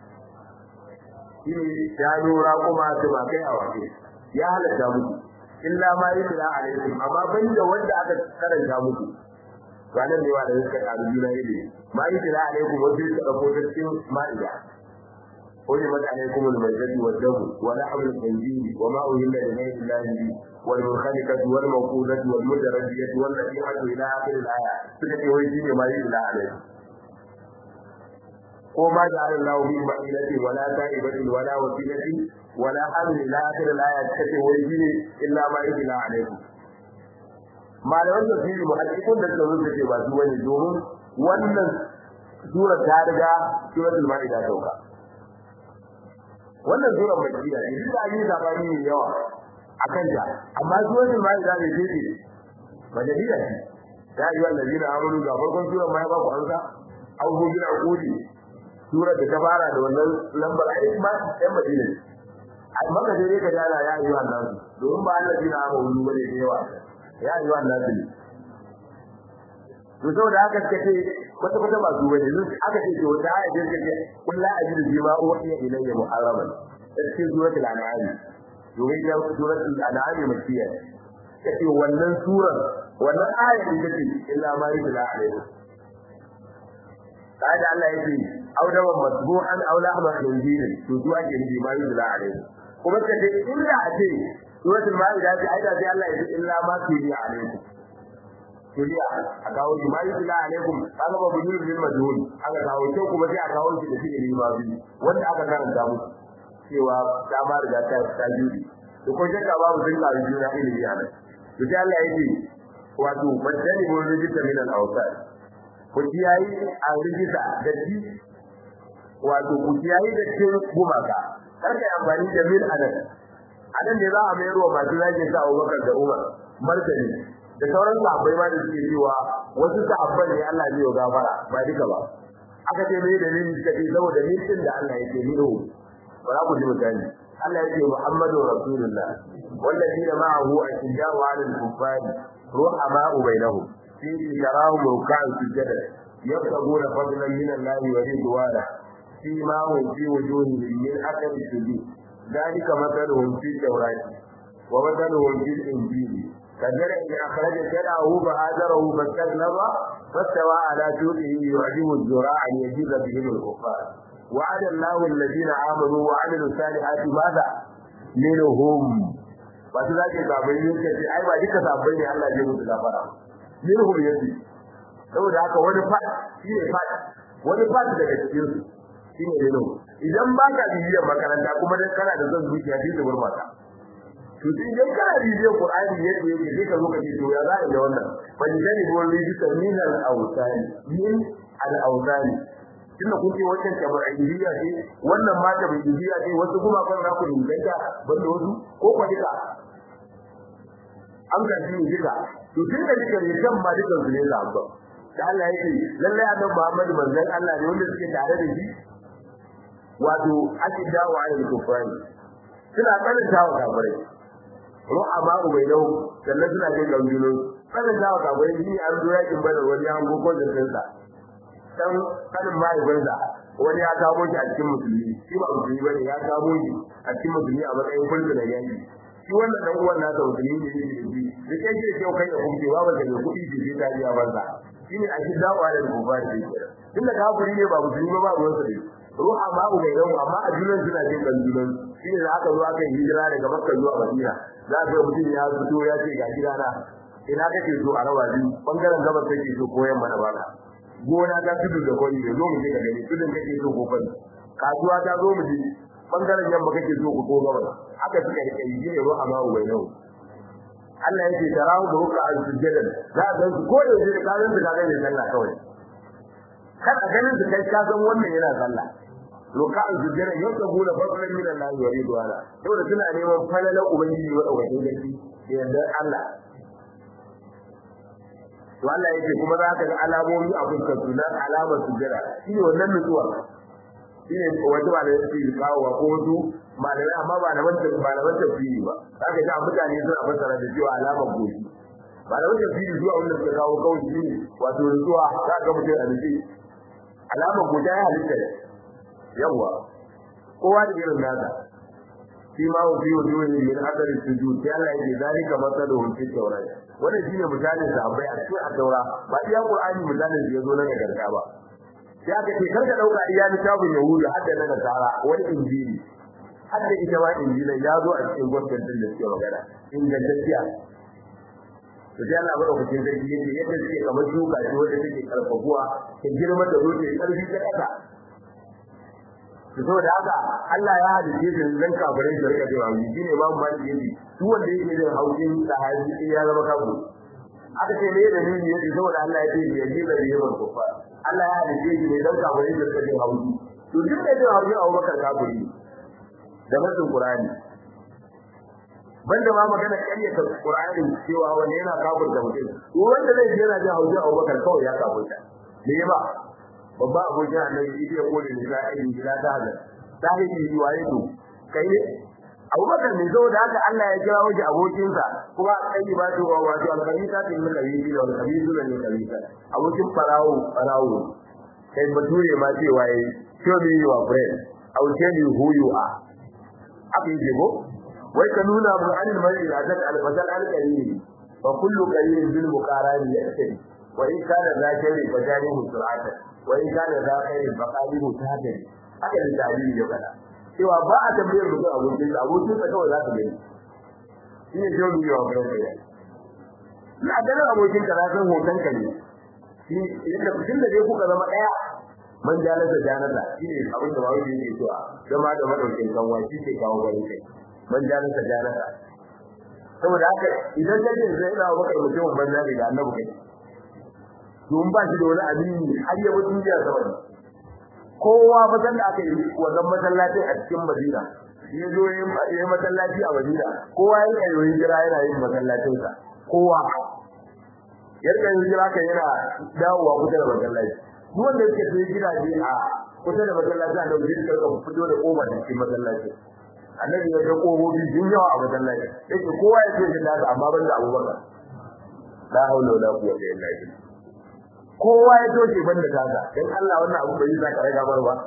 shine ya nura kuma su ba kai a wace ya halatta muku illa ma yusla alaikum amma banda wanda aka karanta muku ranar ne wa da suka karu juna ilimi ma yusla alaikum wanda suka dauko cikin ma'ida حرمت عليكم الميتة والدم ولحم الخنزير وما أهل لغير الله به والمنخنقة والموقوذة والمتردية والنصيحة إلى آخر الآية سكت ويجين ما يتلى عليه وما جعل الله من بحيلة ولا تائبة ولا وسيلة ولا حمل إلى آخر الآية سكت ويجين إلا ما يتلى عليكم malaman tafsiri muhaddithun da suka rubuta ce ba su wani domin wannan sura ta riga suratul maida sauka wannan sura makkiya ne duk da yi zabani ne yawa akan ta amma suratul maida ne ce ce madaniya ce ya yi wannan zina amuru ga farkon sura mai ba ku ansa au hu bil aquli sura da ta fara da wannan lambar ai ma ɗan madina ai maka dai ka dala ya yi wannan domin ba Allah zina amuru bane da yawa ya yi wannan ne to saboda haka kace wata wata ba su bane yanzu aka ce to da ayat da kace kullu ajidu bima uhiya ilayya muharraman cikin suratul an'am domin ta suratul an'am makkiya kace wannan surar wannan ayar da take illa ma yutla alaihi kada Allah yake audawan masbuhan aw lahma khinzir to zuwa ke ni ma yutla alaihi kuma kace illa a ce suratul maida ce aida sai Allah yake illa ma tuliya alaihi tuliya a kawo shi ma yutla alaikum kaga ba bu yin majhul aka kawo shi kuma sai a kawo shi da shi ne ma bi wanda aka karanta musu cewa ta ma riga ta ta juri to ko shakka babu sun kawo juna ilimi a nan to sai Allah yake wato badani mun rijita min al-awsat ku kiyayi a rijita da shi wato ku kiyayi da cikin gumaka kar ka amfani da min anan anan ne za a mai ruwa masu zage sa Abubakar da Umar martani da sauran sahabbai ma da suke cewa wasu sahabban ne Allah zai yi gafara ba duka ba aka ce mai dalili suka ce saboda min din da Allah yake miro ba za ku ji misali Allah yake Muhammadu Rasulullah والذين معه أشداء على الكفار رحماء بينهم في تراهم ركعا سجدا يبتغون فضلا من الله ورضوانا فيما هم في وجوههم من أثر السجود ذلك مثلهم في التوراة ومثلهم في الإنجيل كزرع أخرج شرعه فآزره فاستغلظ فاستوى على سوقه يعجب الزراع أن يجيب بهم الكفار وعد الله الذين آمنوا وعملوا الصالحات ماذا؟ منهم ba su zake sabai ne ka ce ai ba duka sabai ne Allah ya musu gafara minhum yati saboda haka wani fat shi ne fat wani fat daga cikin su shi ne minhum idan ba ka bibiyar makaranta kuma dan kana da zan zuciya sai ta gurbata to idan kana bibiyar Qur'ani yadda yake sai ka zo ka ce to ya za a yi da wannan ban jani bon rijista min al-awtani min al-awtani tunda kun ce wancan tabi'iyya ce wannan ma tabi'iyya ce wasu kuma kan za ku inganta banda wasu ko kwa duka an ga shi duka to tun da duka ne kan ma dukan su ne za ba da Allah ya ce lalle annabi Muhammad manzon Allah ne wanda suke tare da shi wato akida wa ayyul kufari suna karanta wa kafirai ru'ama ubainahu sannan suna jin gangulo karanta wa kafirai ni an zo yakin badar wani an goko da kansa dan kanin mahaifinsa wani ya kamo shi a cikin musulmi shi ba musulmi bane ya kamo shi a cikin musulmi a matsayin kullu da yanki shi wannan dan uwan nasa musulmi ne shi da shi da kai ke kai da kuma ba ba da kuɗi shi sai ta biya banza shi ne a shi dawa da gobari da shi tunda kafiri ne ba musulmi ba ba ruwan sa ne ruha ma ubai yau amma a junan suna jin kan junan shi ne da aka zo aka yi hijira daga makka zuwa madina za ka mutum ya fito ya ce ga gidana ina kake so a rawa biyu bangaren gabas kake so ko yamma na baka gona ta tudu da kwari da zo mu je ka gani tudun kake so ko kwari kasuwa ta zo mu je bangaren yamma kake so ko gabas haka suka yi kai ne ruha ma ubai yau Allah yake tarahu da ruka al sujjadan za ka su ko da yake ka san su ka gani sallah kawai kada ganin su kai ka san wannan yana sallah ruka al sujjadan yau ka gura fadlan min Allah wa ridwana saboda suna neman falalan ubangiji wa daukakin gaci da yardar Allah to Allah yake kuma za ka ga alamomi a fuskar su na alamar sujjada shine wannan nutsuwa shine wanda ba da yake kawo ko wasu malamai amma ba na wanda ba na wanda fili ba zaka ga mutane suna fassara da cewa alamar goshi ba da wanda fili zuwa wanda suka kawo kawai shine wato nutsuwa za ka mutum a nufi alamar goshi ya halitta yawa kowa da irin nasa shi ma wa fi wujuhin min athari sujud sai Allah yake zalika masaluhum fi tawrat wannan shine misalin sahabbai a cikin at-taura ba iya qur'ani misalin da yazo na nagarta ba sai aka ce karka dauka iya littafin yahudu hadda na nasara wani injili hadda ita ma injila ya zo a cikin gwamnatin da suke magana ingantacciya to sai Allah bada kucin sarki yake yadda suke kamar shuka ce wanda take karfafuwa ta girma da zo ta karfi ta kasa to saboda haka Allah ya halice su dan kafirai da rika cewa mu shine ba mu mali yake su wanda yake da haujin sahabi ya zama kafiri aka ce me da nuni yake saboda Allah ya ce ya ji da yawan kufa Allah ya halice shi ne dan kafirai da rika cewa hauji to duk da cewa hauji Abubakar kafiri da masu Qur'ani banda ma magana ƙaryata Qur'ani cewa wanda yana kafirta mutum to wanda zai yana jin hauji Abubakar kawai ya kafirta me ba babba abokin annabi shi ya kore ne za a yi gida ta hazar sahibi waye to kai ne Abubakar ne zo da haka Allah ya kira waje abokinsa kuma kai ba to wato al-khabisa tin min khabisi da al-khabisu ne khabisa abokin farawo farawo kai bature ma ce waye show me your friend I will tell you who you are haka yake go wai ka nuna mu anil mar'i la ta al-fasal al-qarin fa kullu qarin bil muqarani ya'tadi wa in kana zakari fa jarihu sur'atan wa in kana zakari fa qalihu tahdari haka da dalili ya fada cewa ba a tambayar mutum abokin sa abokin sa kawai za ka gani shine jiyo biyo a gurin kai na ganin abokin ka san hoton ka ne shi yadda tun da dai kuka zama daya man jalasa janata shine abin da bawo yake cewa zama da madaukin kanwa shi ke kawo garin kai man jalasa janata saboda haka idan kaje sai da bakar mutum banza ne da annabi kai don ba shi da wani abin har ya mutu duniya saboda kowa bazan da aka yi wannan masallacin a cikin Madina ya zo yin masallaci a Madina kowa ya yi yoyin jira yana yin masallacin sa kowa yarda yin jira kan yana dawowa kusa da masallaci duk wanda yake sai gidaje a kusa da masallaci a dauke shi karka fito da koma da cikin masallaci annabi ya ga kohobi sun yawa a masallaci yake kowa ya ce shi da amma ban da Abubakar la haula wala quwwata illa billah kowa ya toshe banda kaza dan Allah wannan abu bai zaka raga bar ba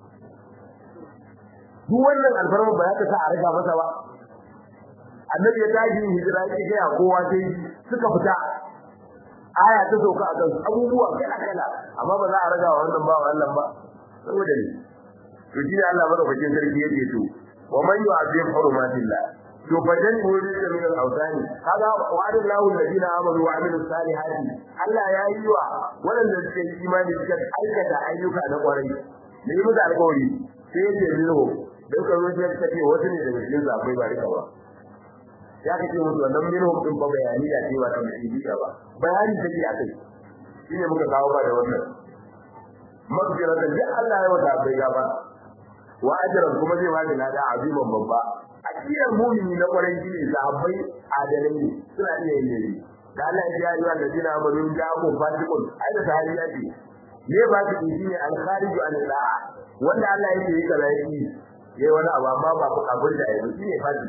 duk wannan alfarma ba ya ta sa a raga masa ba annabi ya tashi hijira yake ga kowa sai suka fita aya ta sauka a kansu abubuwa kala kala amma ba za a raga wannan ba wannan ba saboda ne to shi ne Allah madaukakin sarki yake to wa man yu'azzim hurumatillah to fadan wuri da min al-awsani kaga wa'adallahu alladhina amanu wa amilus salihati Allah ya yi wa waɗanda suke imani suka aikata ayyuka na kwarai da yi musu alƙawari sai ya ce minhu dan karo sai ka ce wasu ne daga cikin zafai ba rika ba ya kace musu wannan minhu din ba bayani da cewa ta mutum ba bayani take a kai shine muka kawo ba da wannan magfiratan da Allah ya wada bai gaba wa ajran kuma zai bani lada aziman babba akiyar mu'mini na kwarai shine sahabbai adalai ne suna iya yin ne da Allah ya yi wa ladina amanu da ku fatiqun ai da sahabi ya ce ne ba ki shine al kharij an da'a wanda Allah yake yi kaza yi yayi wani abu amma ba ku kabul da yayi shine fati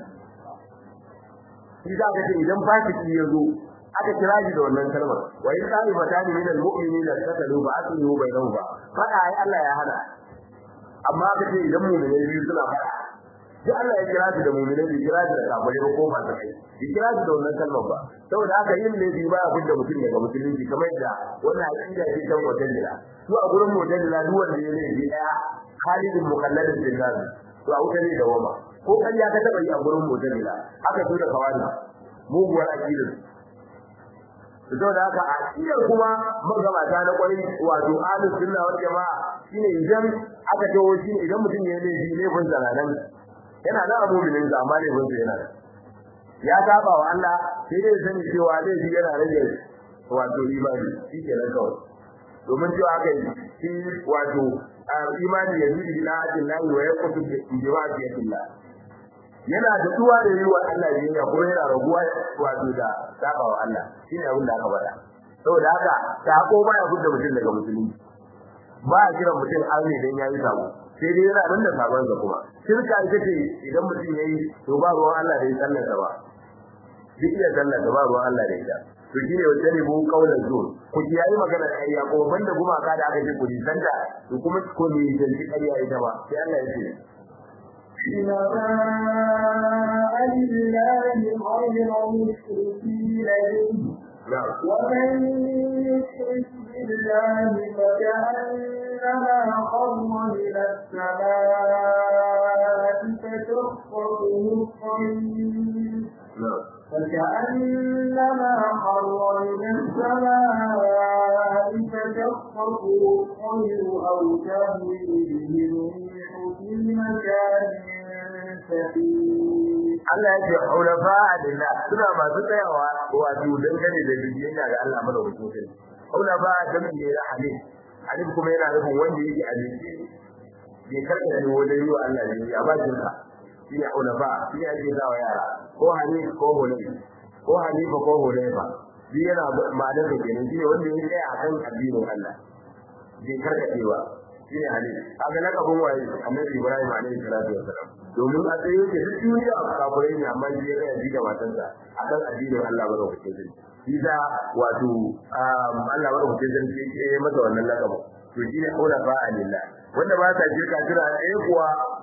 shi da ka ce idan fatiki ya zo aka kira shi da wannan kalmar wa in sa'i fatani min al mu'minina tatalu ba aslu bainahu ba fada ai Allah ya hana amma ka ce idan mu'minai biyu suna fada duk Allah ya kira shi da mu'minai bai kira shi da kafirai ko ba ta kai bai kira shi da wannan kalmar ba saboda haka yin laifi ba abin da mutum daga musulunci kamar yadda wannan aqida ce ta mu'tazila su a gurin mu'tazila duk wanda ya laifi daya khalidun mukalladun fil nar to a wuta ne da wama ko kan ya ka taba yi a gurin mu'tazila aka tura kawani muguwar aqidar saboda haka aqidar kuma magabata na kwarai wato ahlus sunna wal jamaa shine idan aka tawo shi idan mutum ya laifi ne kun zalalan yana da mu'minin sa amma laifin sa yana ya saba wa Allah sai dai sani cewa laifi yana rage wato imani shi ke nan kawai domin cewa aka yi shi wato imani ya zuci ila ajin lahi wa ya kutu bi wa'diyatillah yana da duwa da yi wa Allah biyayya kuma yana raguwa wato da saba wa Allah shine abin da aka faɗa saboda haka sako baya fudda mutum daga musulunci ba a kiran mutum arne dan yayi sabo sai dai yana nan da sabon sa kuma shirka ita ce idan mutum yayi to ba ruwan Allah da ya sallar sa ba duk iya sallar da ba ruwan Allah da ita to shine wanda ne mu kaulan zuwa ku kiyaye magana ƙarya ko banda gumaka da aka ce ku nisanta to kuma ko ne zanci ƙarya ita ba sai Allah ya ce شركاء لله غير مشركين به ومن يشرك بالله فكأنما خر من السماء فتخطفه الطير فكأنما خر من السماء فتخطفه الطير أو تهوي به الريح في مكان Allah ya ce hulafa lillah suna masu tsayawa wato dangane da biyayya ga Allah madaukakin sarki hulafa dan ne da halin halin kuma yana nufin wanda yake a jiki bai karka da wajen yi wa Allah ne ya ba jinka shi ne hulafa shi ne ake zawa yara ko hanif ko hulai ko hanifa ko hulaifa shi yana ma'anar da kenan shi ne wanda ya tsaya akan addinin Allah bai karkacewa shi ne halin kaga lakabin waye annabi Ibrahim alaihi salatu wassalam domin a tsaye yake duk duniya a kafirai ne amma shi ya tsaya ji da matansa akan addinin Allah ba da kuke sani shi da wato Allah ba da kuke sani sai ya masa wannan lakabin to shi ne aula fa alillah wanda ba ta shirka kira eh kuwa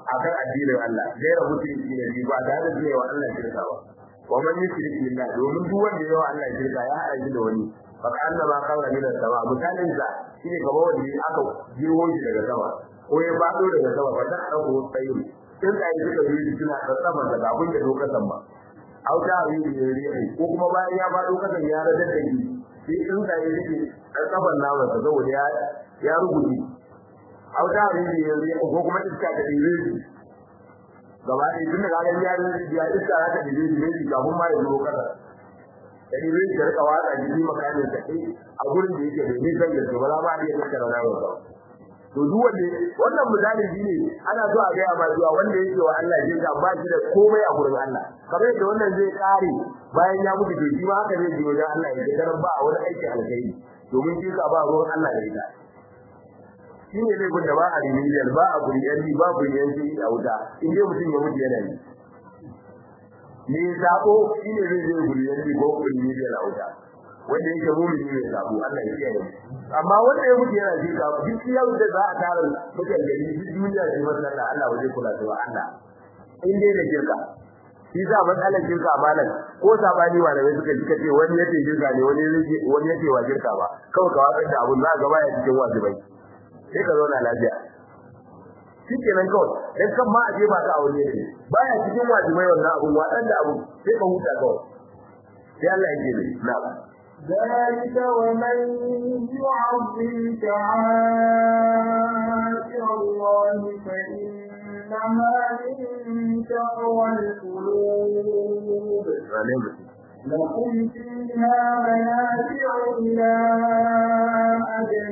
akan addinin Allah gaira mutunci ne bi ba tare da cewa Allah shirka ba wa man yushrik billah domin duk wanda yawa Allah shirka ya haɗa shi da wani fa kana ma kawra min sama misalin sa shine kamar wanda aka jiwo shi daga sama ko ya fado daga sama fa dan dauko tsayi in da yi suka yi suna da sama da abin da lokacin ba auta yi ne ko kuma bayan ya fado kasan ya radar da shi sai in da yi suke da saban nawa saboda ya ya rubuce auta rini yanzu ko kuma iska ta dire shi gaba ɗaya tun da kaga ya ya iska za ta dire shi ne kafin ma ya zo kada da dire shi rika watsa jiki makamin ta kai a gurin da yake da nisan da ba za ma iya tattara nawa ba to duk wanda wannan misali shine ana so a gaya ma zuwa wanda yake wa Allah jin ka ba shi da komai a gurin Allah kamar yadda wannan zai kare bayan ya mutu to shi ma haka zai ji wajen Allah ya tarar ba a wani aiki alkhairi domin shi ka ba ruwan Allah da ita shi ne laifin da ba a remedial ba a kuriyanci ba kuriyanci a wuta in dai mutum ya mutu yana yi ne sabo shi ne zai zai kuriyanci ko remedial a wuta wanda yake mumini mai sabo Allah ya kiyaye amma wanda ya mutu yana shi sabo duk yau da za a tara mutan gari duk duniya ce wannan Allah waje kula da Allah in dai da kirka shi sa matsalar shirka malam ko sabani malamai suka ji kace wani yace shirka ne wani yace wani yace wa shirka ba kawai ka watsar da abun za ga baya cikin wajibai sai ka zauna lafiya shikenan kawai dan kan ma aje ba ka aure ne baya cikin wajibai wannan abun wadan da abu sai ka huta kawai sai Allah yake ne na'am ذلك ومن يعظم شعائر الله فإنها من تقوى القلوب لكم فيها منافع إلى أجل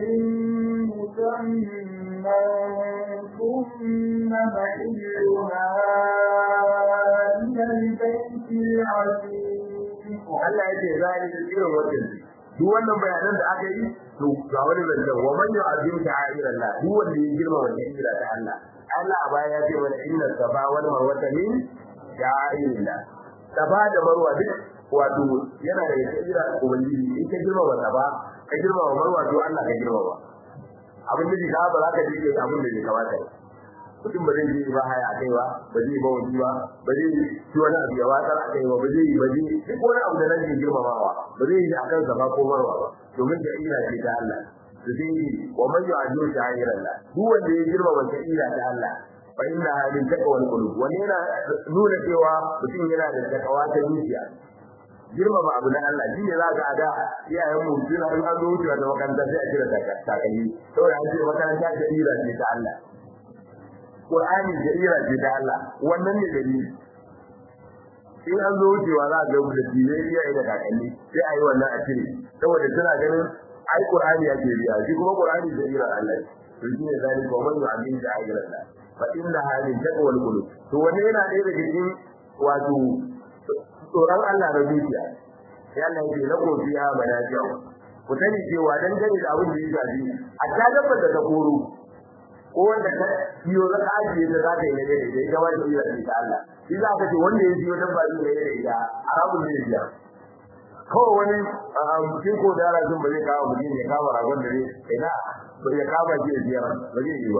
مسمى ثم محلها إلى البيت العتيق Allah ya ce za ni irin wannan duk wannan bayanan da aka yi to ga wani zancen wa man yu'azzim ta'ira Allah duk wanda ya girma wannan ira ta Allah Allah a baya ya ce mana inna safa wal marwata min sha'irillah safa da marwa duk wato yana da ira ubangiji in ka girma wa safa ka girma wa marwa to Allah ka girma wa abin da ka ba za ka ji abin da ya kamata mutum ba zai yi ba haya kai ba ba zai ba wani ba ba zai ci wani abu ya watsar a kai ba ba zai yi ba zai duk wani abu da nan ke girmamawa ba zai yi akan sa ba ko marwa ba domin da ira ce ta Allah su zai yi wa man yu'ajju sha'ir Allah duk wanda ya girmama ta ira ta Allah fa inna hadin taqwal qulub wani yana nuna cewa mutum yana da takawa ta zuciya girmama abu na Allah shine za ka da iyayen mu suna in an zo wucewa da makaranta sai a kira takalmi saboda an ce makaranta ta ira ce ta Allah Qur'ani da ira ce da Allah wannan ne dalili in an zo wucewa za ga mu da tiye iya da kakanni sai ayi wannan a cire saboda suna ganin ai Qur'ani ya ce biya shi kuma Qur'ani da ira Allah to shine zani ko man yu'min da ayira Allah fa inna hadin taqwal qulub to wannan yana ɗaya daga cikin wato tsoron Allah da zuciya sai Allah ya ce lakum fiha manafi'u ku sani cewa dan gane da abin da ya shafi a ta dabba da ta koro ko wanda ka biyo za ka ajiye ta za ka yi nage da ita ba ta iya da Allah shi za ka ce wanda ya biyo dan ba zai nage da ita haramun ne biya kawai wani mutum ko da yara sun ba zai kawo mutum ya kama ragon da zai ina ba ya kama shi ya biyar ba zai yi ba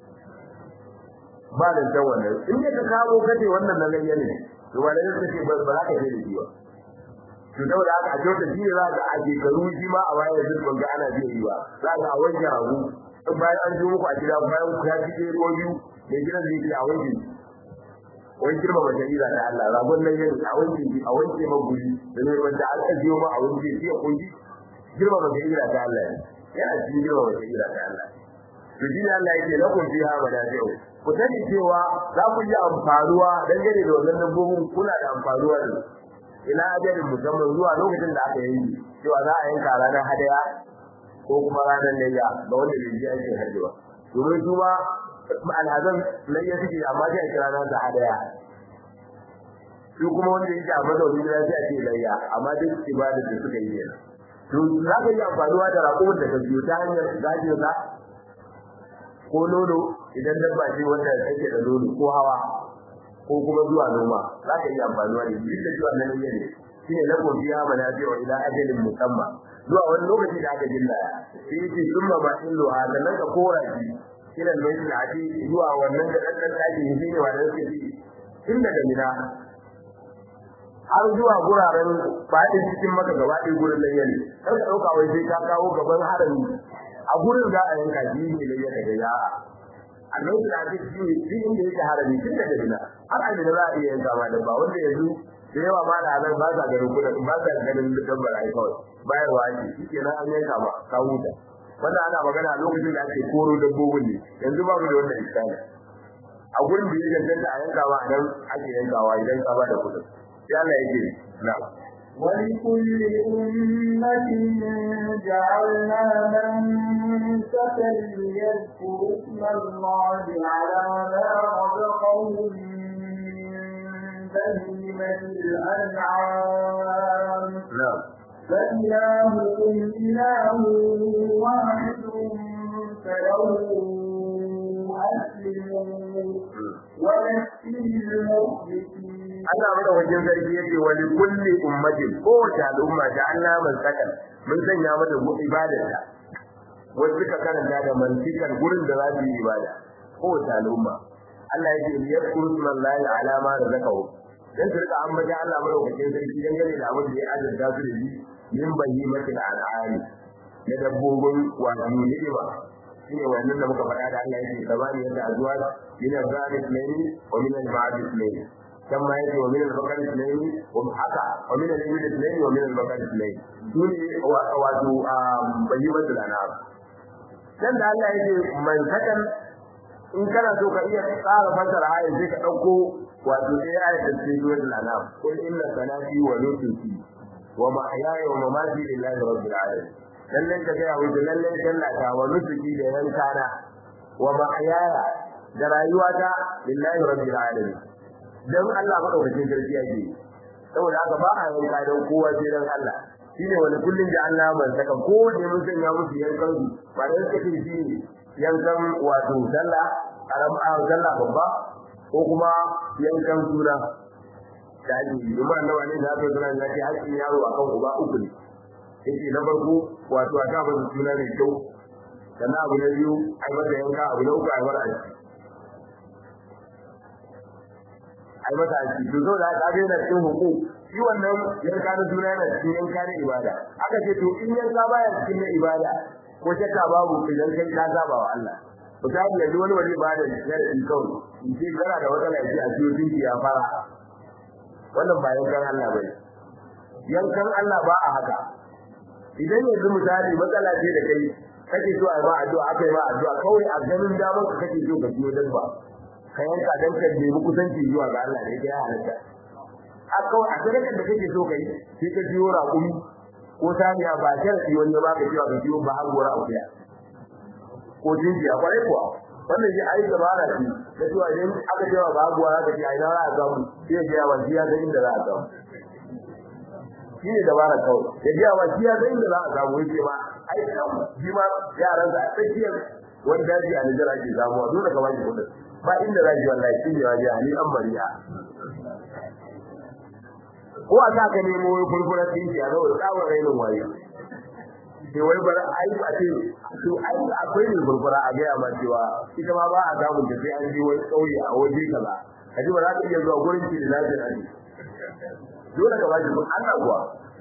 ba da jan wannan in ne ka kawo kace wannan na layya ne to ba da kace ba za ka je da shi ba to saboda haka a kyauta shi ne za ka a shekaru shi ma a bayan zurfin ga ana biya yi ba za ka a wanke hagu in bayan an zo muku a gida bayan ku ya fice ko biyu mai gidan zai ce a wanke wani girma mace ira da Allah ragon nan yin a wanke a wanke maguri da ne wanda an ajiyo ma a wanke shi ya kunji girma mace ira da Allah yana cikin girma mace ira da Allah to shi ne Allah yake lakum fiha manafi'u ku sani cewa za ku yi amfaruwa dangane da wannan dabbobin kuna da amfaruwa ne ila ajalin musamman zuwa lokacin da aka yi cewa za a yanka ranar hadaya ko kuma ranar layya ga wanda bai ji aikin hajji ba domin su ma alhazan layya suke amma sai a kira nan da hadaya su kuma wanda yake a mazaunin gida sai a ce layya amma duk ibada da suka yi ne to za ka yi amfanuwa da raƙumin da ka biyo ta hanyar gajin sa ko nono idan dabba ce wanda take da nono ko hawa ko kuma zuwa noma za ka yi amfanuwa da shi da zuwa nan ne shi ne lako biya manafi wa ila ajalin musamman zuwa wani lokaci da aka jilla sai yace summa ma illu hada nan ka kora shi ila al-bayt al-atiq zuwa wannan da dan dan daki ne ne wanda suke ci tun daga mina har zuwa guraren fadin cikin maka gaba ɗaya gurin layya ne kar ka dauka wai sai ka kawo gaban harami a gurin za a yanka shi ne layya daga ya annabi da ake ci shi inda yake harami tun daga mina har a da za a iya yanka ma da ba wanda yanzu da yawa ma da nan ba sa ganin kudin ba sa ganin dabbar ai kawai bayarwa ake shi kenan an yanka ba ka huta wanda ana magana a lokacin da ake koro dabbobin ne yanzu babu da wannan iskani a gurin da yake danta a yanka ba nan ake yankawa idan ka ba da kudin sai Allah yake na ولكل أمة جعلنا منسكا ليذكروا اسم الله على ما رزقهم من بهيمة الأنعام نعم فإلهكم إله واحد فله أسلموا وبشر المخبتين Allah madaukakin sarki yake wa li kulli ummatin kowace al'umma da Allah man sakan mun sanya mata ibadarta wasu suka karanta da mantikan gurin da za su yi ibada kowace al'umma Allah yake li yadkuru smallahi ala ma razaqahu dan su rika ambata Allah madaukakin sarki dan gane da abin da ya azurta su da shi min bahimatil an'ami na dabbobin wato ni'ima shine wannan da muka faɗa da Allah yake sabani yadda azwaj min al-ghanib layli wa min al-ma'adis layli كما يجي ومن البقر اثنين ومحكى ومن الإبل اثنين ومن البقر اثنين دون واتو بيبة الأنعام dan da Allah yake man sakan in kana so ka iya tsara fasara aya sai ka dauko wato sai aya ta ce duwar anam kul inna salati wa nusuki wa mahyaya wa mamati lillahi rabbil alamin lalle ka ga yawo lalle sallata wa nusuki da yankana wa mahyaya da rayuwata lillahi rabbil alamin dan Allah madaukakin sarki yake saboda haka ba a yanka dan kowa sai dan Allah shine wani kullun da Allah man saka ko da mun sanya musu yankan su ba dan suka ce shi yankan wato sallah karam a sallah babba ko kuma yankan sura da ake yi kuma annabi ne da aka sura da ke haƙƙin yaro akan uba uku ne yake na farko wato a kafa suna mai kyau sannan abu na biyu ai masa yanka abu na uku ai mara aiki ai mata aiki to zo da aka ga yana cikin huku shi wannan yanka na suna yana cikin yanka na ibada aka ce to in yanka baya cikin na ibada ko shakka babu idan kai ka saba wa Allah to ta yi yanzu wani wani ibada ne da in kawai in ce kana da wata lafiya a cikin dinki ya fara wannan ba yankan Allah bane yankan Allah ba a haka idan yanzu misali matsala ce da kai kake so a ba addu'a aka yi ba addu'a kawai a ganin damar ka kake so ka ciyo dabba ka yanka dan ka nemi kusanci zuwa ga Allah ne ya halatta a kawai a sadakar da kake so ka yi sai ka ciyo raƙumi ko saniya ba sharadi wani ba ka ciyo ka ciyo ba har gora akuya ko jinjiya kwarai kuwa wannan shi ai dabara ce da cewa idan aka cewa ba gora ka ce ai na za a samu sai ya ga wani ya ga inda za a samu shi ne dabara kawai ya ga wani ya ga inda za a samu yake ma ai shi ma yaran da tsakiyar wani daji a Nijar ake samuwa dole ka baki kudin ba inda za ki wallahi shi ne waje ali an bariya ko a sa ka nemo wai furfurar dinki a zaura tsawon rainin waye sai wai bar ai a ce to ai akwai ne furfura a gaya ma cewa ita ma ba a samun ta sai an je wani kauye a waje kaza kaji ba za ka iya zuwa gurin ki da lafiya ne dole ka baki kun Allah kuwa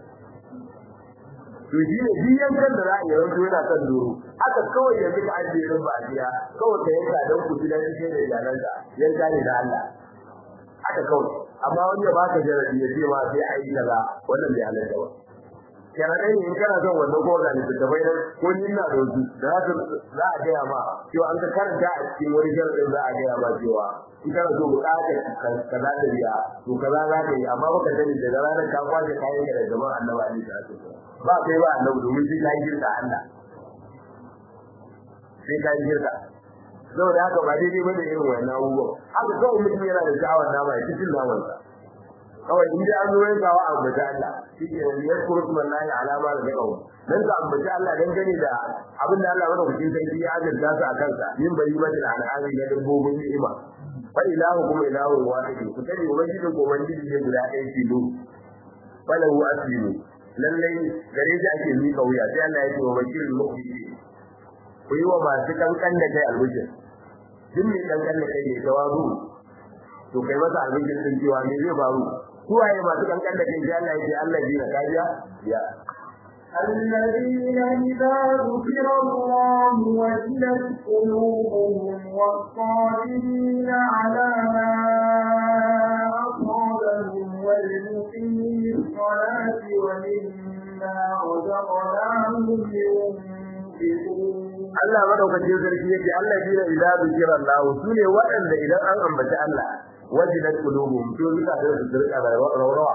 to shi ne biyan kan da za a yi ranto yana kan doro haka kawai yanzu ka ajiye rin ba biya kawai ka yanka don ku ji dan shi da iyalanka yanka ne da Allah haka kawai amma wani ya baka jarabi ya ce ma sai a yi kaza wannan bai halatta ba kana dai in kana son wannan ko da ni da bai ko ni ina da su da za a gaya ma cewa an ka karanta a cikin wani jaradin za a gaya ma cewa in kana so bukatar kaza da biya to kaza za ka yi amma baka sani daga ranar ka kwace kayan ka da jama'a annabi alaihi salatu ba kai ba annabi domin sai ka yi girka Allah sai ka yi girka saboda haka ba daidai bane irin wannan abubuwan haka kawai mutum yana da sha'awar nama ya cikin naman sa kawai in dai an zo yanka wa ambata Allah shi ke wani ya kuru kuma na yi alama da daga wani dan ka ambata Allah dan gane da abin da Allah maka kucin sai ya azurta su a kansa yin bari mata da al'ami na dabbobin ni'ima fa ilahu kuma ilahu wahid ku sani ubangiji ko ubangiji ne guda ɗaya tilo falahu aslimu lallai gare shi ake miƙa wuya sai Allah ya ce wa bashirul mu'minin ku yi wa masu kankan da kai albishir duk mai kankan da kai ne tawazu to kai masa abincin din cewa me zai faru su waye masu kankan da kai sai Allah ya ce Allah ji na kajiya ya الذين إذا ذكر الله وجلت قلوبهم والصابرين على ما أصابهم والمقيم الصلاة ومما رزقناهم ينفقون Allah madaukakin sarki yake Allah jira ila zikira Allah sune waɗanda idan an ambaci Allah wajidat qulubuhum to suka da su dirka da rawa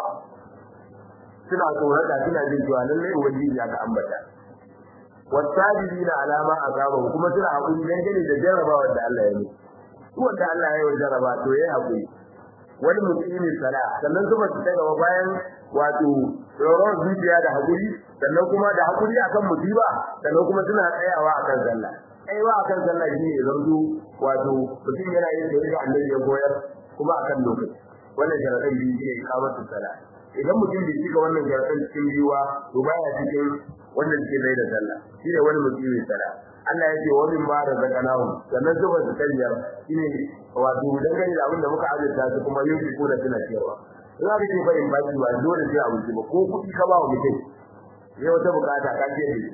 suna tsorata suna jin cewa lallai ubangiji aka ambata wasabirina alama azaba kuma suna hakuri dangane da jarrabawar da Allah ya yi su wanda Allah ya yi jarraba to yayi hakuri wani mutumin sala sannan kuma su daga bayan wato tsoron zuciya da hakuri sannan kuma da hakuri akan musiba sannan kuma suna tsayawa akan sallah tsayawa akan sallah shine zanzu wato mutum yana yin da yake annabi ya koyar kuma akan lokaci wannan sharadin biyu shine kamatu sallah idan mutum bai cika wannan sharadin cikin biyuwa to baya cikin wannan ke da sallah shine wani mutumin sallah Allah ya ce wa min ma razaqnahu sannan zuba su kanyar shine wato dangane da abin da muka azurta su kuma yin ko da suna cewa in aka ce fa in baki ba dole sai a wuce ba ko kuɗi ka ba wa mutum sai wata bukata ka ce ne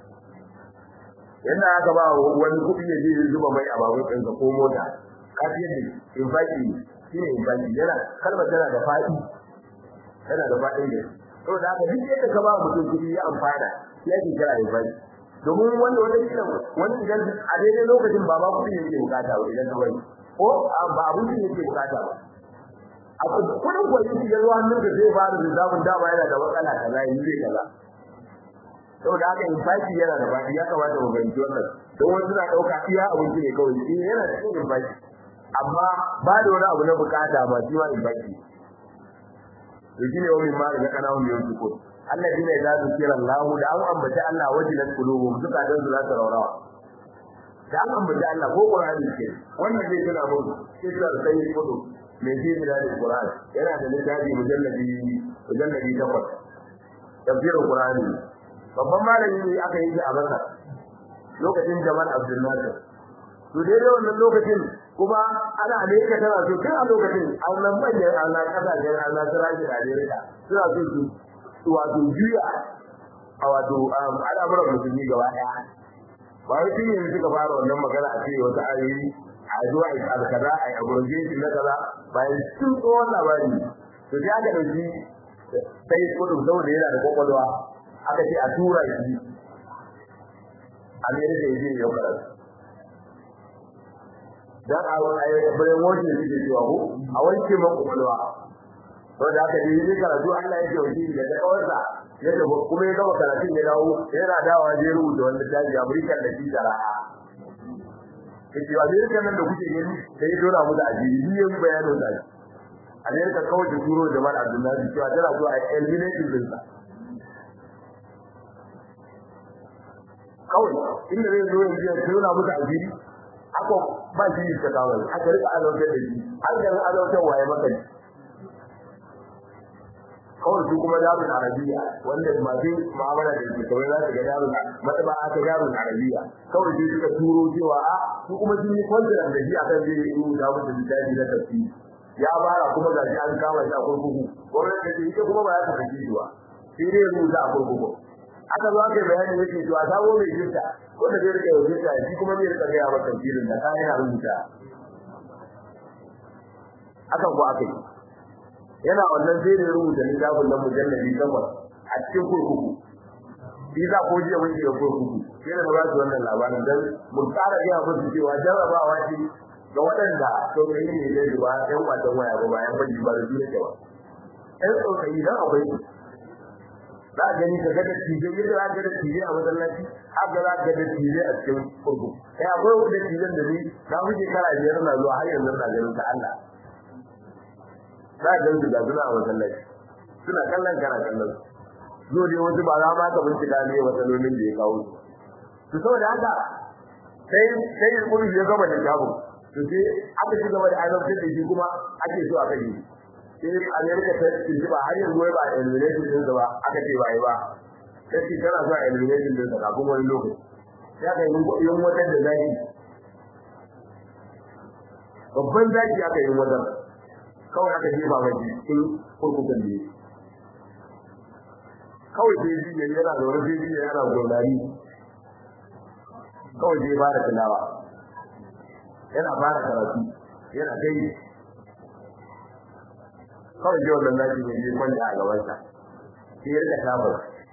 yanda aka ba wani kuɗi ya je zuba mai a babur ɗinsa ko mota ka ce ne in baki shine in baki yana kalmar tana da faɗi tana da faɗin da saboda haka duk yadda ka ba mutum kuɗi ya amfana ya ke kira in baki domin wanda wanda kila wani idan a daidai lokacin ba ma kuɗi yake bukata ba idan kawai ko ba abun da yake bukata ba a kudin kwaji ya zo hannun da zai fara da zamun dama yana da matsala kaza yi zai kaza saboda haka infaki yana da baki ya kamata mu fahimci wannan don wasu suna ɗauka iya abinci ne kawai shi yana cikin infaki amma ba da wani abu na bukata ba shi ma infaki to shine wani ma da kana wani yanzu ko Allah dina idza zikira Allah da an ambaci Allah wajilat qulubuhum duka dan su za su raurawa da an ambaci Allah ko Qur'ani ke wannan zai tuna mu kisar sai kudu mai ji da Qur'ani yana da littafi mujalladi mujalladi takwas tafsirin Qur'ani babban malami ne aka yi shi a Makka lokacin Jamal Abdul Nasir to dai wannan lokacin kuma ana Amerika tana so kai a lokacin an nan manyan ana kasashen ana siraji da Amerika suna so su wato juya a wato al'amuran musulmi gaba ɗaya ba wai tun yanzu suka fara wannan magana a ce wata ayoyi a zuwa a alkaza a aburje shi na kaza bayan sun tsohon labari to sai aka ɗauki sai kudu saboda yana da kwakwalwa aka ce a tura shi amerika ya je yau karatu dan a bayan wajen da suke cewa ko a wanke makwakwalwa wanda aka yi ne karatu Allah ya ce wani da kawarsa ya tafi kuma ya gama karatun ya dawo yana dawowa je rubuta wanda daji Amurka da shi shara'a kace wa Amerika nan da kuke gani sai dora mu da ajiri biyan bayanin da Amerika kawai da turo da Mal Abdullahi cewa tana zuwa a eliminate din sa kawai inda zai zo yanzu ya tona mu da ajiri aka ba shi ta kawo aka rika alautar da shi har da alautar waye maka kawai su kuma darul arabiya wanda masu mu'amala da su kawai za su ga darul mataba aka darul arabiya kawai sai suka turo cewa a su kuma sun yi kwantar da shi akan zai yi rubuta musu littafi na tafsiri ya bara kuma gashi an kama shi a kurkuku gwamnati da ita kuma ba za ta saki shi ba sai dai rubuta a kurkuku aka zo aka yi bayani yake cewa sabo mai jinta wanda zai rika yau jinta shi kuma zai rika gaya maka tafsirin da kayan yana rubuta akan ko aka yi yana wannan sai da rubuta littafin nan mujalladi takwas a cikin kurkuku shi za ko jiya mun shiga kurkuku sai da ba su wannan labarin dan mun tsara ga musu cewa jarrabawa ce ga waɗanda saurayi ne da zuwa ɗan kwatan waya ba bayan ban ba da duniya ba ɗan saurayi dan akwai za a gani ka ga da tije yadda za ka ga da tije a masallaci haka za ka ga da tije a cikin kurkuku kai akwai wanda tijen da ni na fi shekara biyar na zuwa har yanzu na ganin ta Allah za ga su da suna a masallaci suna kallon kana kallon zo dai wasu ba za ma ka bincika ne matsalolin da ya kawo su saboda haka sai sai ya kuma ya gama da jabu to sai aka ci gaba da aiwatar da shi kuma ake so aka yi sai America ta ci ba har yanzu ba elimination din ba aka ce ba yi ba sai shi tana zuwa elimination din kafin wani lokaci ya kai yin wata da zai babban zaki aka yi wajen kawai aka jefa mai cikin kurkukun ne kawai sai ji ne yana da wani sai ji yana gurnani kawai sai fara tilawa yana fara karatu yana kai kawai sai wannan zaki ne ya kwanta a gabansa sai ya rika tabar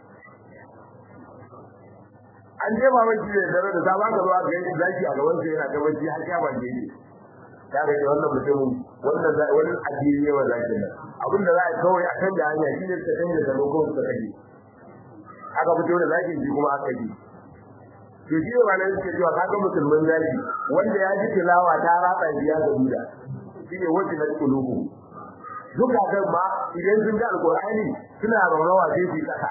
an je ba mai jiya da da sabon ka zuwa ga zaki a gaban sa yana gaban shi har ya ban je ta ga wannan mutumin wannan wani addini ne wannan zaki nan abin da za a kawai a kan da hanya shi ne ta canja da lokacin da kake aka fito da zaki ji kuma aka ji to shi ne wannan yake cewa kaga musulmin zaki wanda ya ji tilawa ta ratsa biya ga duda shine wajin kulubu duka kan ma idan sun ga alqur'ani suna rawawa sai su kasa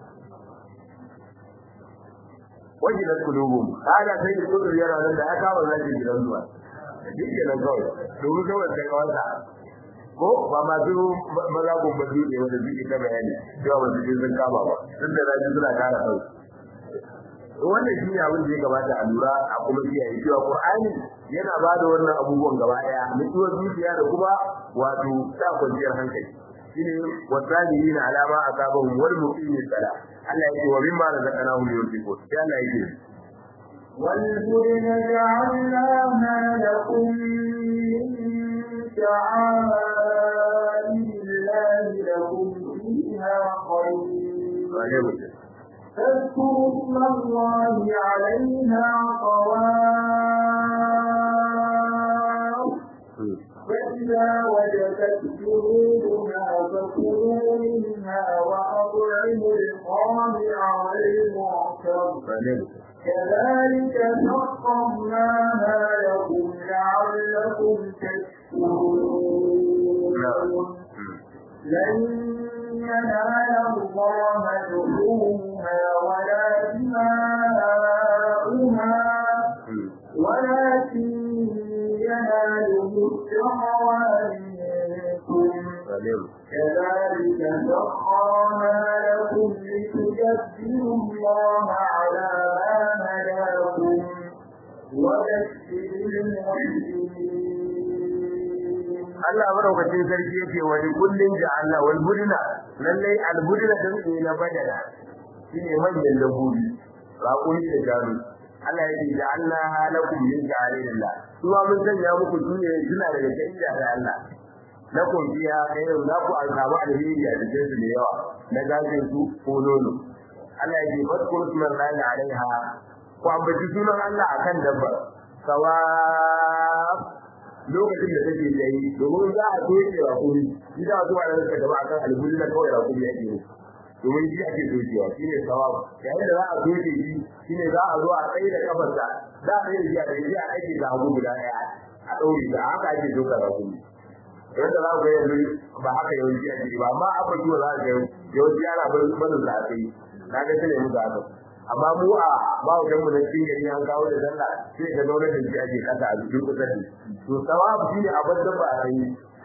wajilat qulubum hada sai da kudur yana nan da ya kawo zaki gidan zuwa dike nan kawai domin kawai sai wanda ko ba ma su maza ko ba su ne wanda suke ta bayani cewa ba su sun kama ba tun da zaki suna kara kai wannan shi ne abin da ya gabata a lura a kuma kiyaye cewa qur'ani yana ba da wannan abubuwan gaba daya mutuwar zuciya da kuma wato sa kwanciyar hankali shine wasabirina ala ma asabahum wal muqimin salat Allah yake wa mimma razaqnahum yunfiqun sai Allah yake والبدن جعلناها لكم من شعائر الله لكم فيها خير فاذكروا اسم الله عليها صواف فإذا وجدت جنودها فكلوا منها وأطعموا القانع والمعتر كذلك سخرناها لكم لعلكم تشكرون لن ينال الله لحومها ولا دماؤها ولكن يناله التقوى منكم كذلك سخرها لكم لتكبروا الله على ما هداكم وبشر المحسنين Allah madaukakin sarki yake wa kullin ja'alna wal budna lalle al budna dan ne na badala shine manyan dabbobi raƙuri da jaru Allah ya ce ja'alna halakum min ja'alillah kuma mun sanya muku duniya suna daga cikin da Allah lakum fiha khairun la ku alqabu alheri a cikin su da yawa na gajin su ko nono Allah ya ce fadkur sunan alaiha ku ambaci sunan Allah akan dabbar sawa lokacin da take yayi domin za a soke rakuri shi da zuwa da suka gaba akan alhuri na kawai rakuri yake ne domin shi ake sokewa shine sawab yayin da za a soke shi shine za a zo a tsaye da kafarsa za a tsaye da shi a tsaye a aiki da hagu guda daya a ɗaure da haka ake soka rakuri yadda za ku ga yanzu ba haka yawanci ake ba amma aka kiwa za ka ga yawanci ana barin sa a tsaye na ga sai mu ga haka amma mu a mawujan mu na cikin gari an kawo da sallah sai ga zaune da shi ake kasa a cikin kusa da to sawabu shi ne abin da ba a yi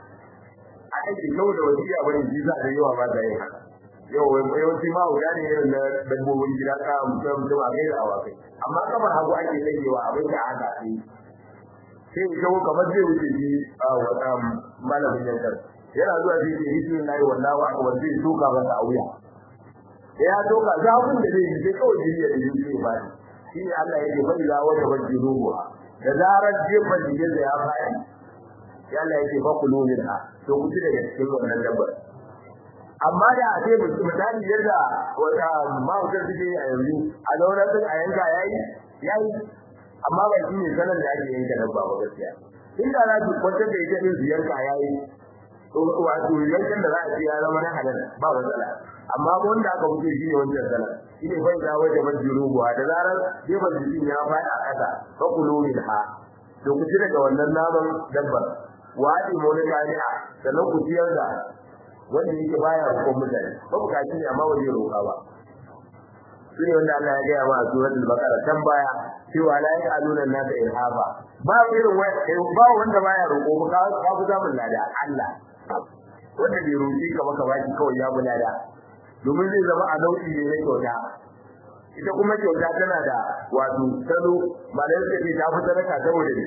a aiki kau da wasiya bane shi za da yawa ba da yin haka yau yawanci mawuja ne irin na dabbobin gida ka mutum mutum a kai da awakai amma kamar hagu ake tsayewa abin da aka yi sai ya kawo kamar zai wuce shi a wata malamin yankar yana zuwa sai ke hisu na yi wallahu akbar zai soka masa a wuya ya doka zafin da zai yi sai kawai jini ya yi zai ba shi ne Allah ya ce fa ila wata bajji ruwa da zarar jefan jikin da ya fadi ya Allah ya ce fa kulu minha to ku ci daga cikin wannan dabbar amma da a ce misali yadda wata ma'aikar suke a yanzu a zaunar sun a yanka yayi yayi amma ba shi ne sanar da ake yanka dabba ba gaskiya inda za su kwantar da ita din su yanka yayi wato yankan da za a ce ya zama na halal ba matsala amma wanda aka fito shi ne wannan sana shi ne bai da waje majiru buwa da zarar gefen jikin ya faɗi a ƙasa fa kulu minha to ku ci daga wannan naman dabbar wadi mu ne kani'a sannan ku ciyar da wanda yake baya roƙon mutane ba ku kaci ne amma waje roƙa ba shi ne wanda Allah ya gaya ma a suratul baqara can baya cewa la ya'aluna nasa irhaba ba irin ba wanda baya roƙo ba ka ku zamun lada Allah wanda bai roƙi ka maka baki kawai ya bulada domin zai zama a nau'i ne na kyauta ita kuma kyauta tana da wato salo ba da yake ta fi sadaka saboda ne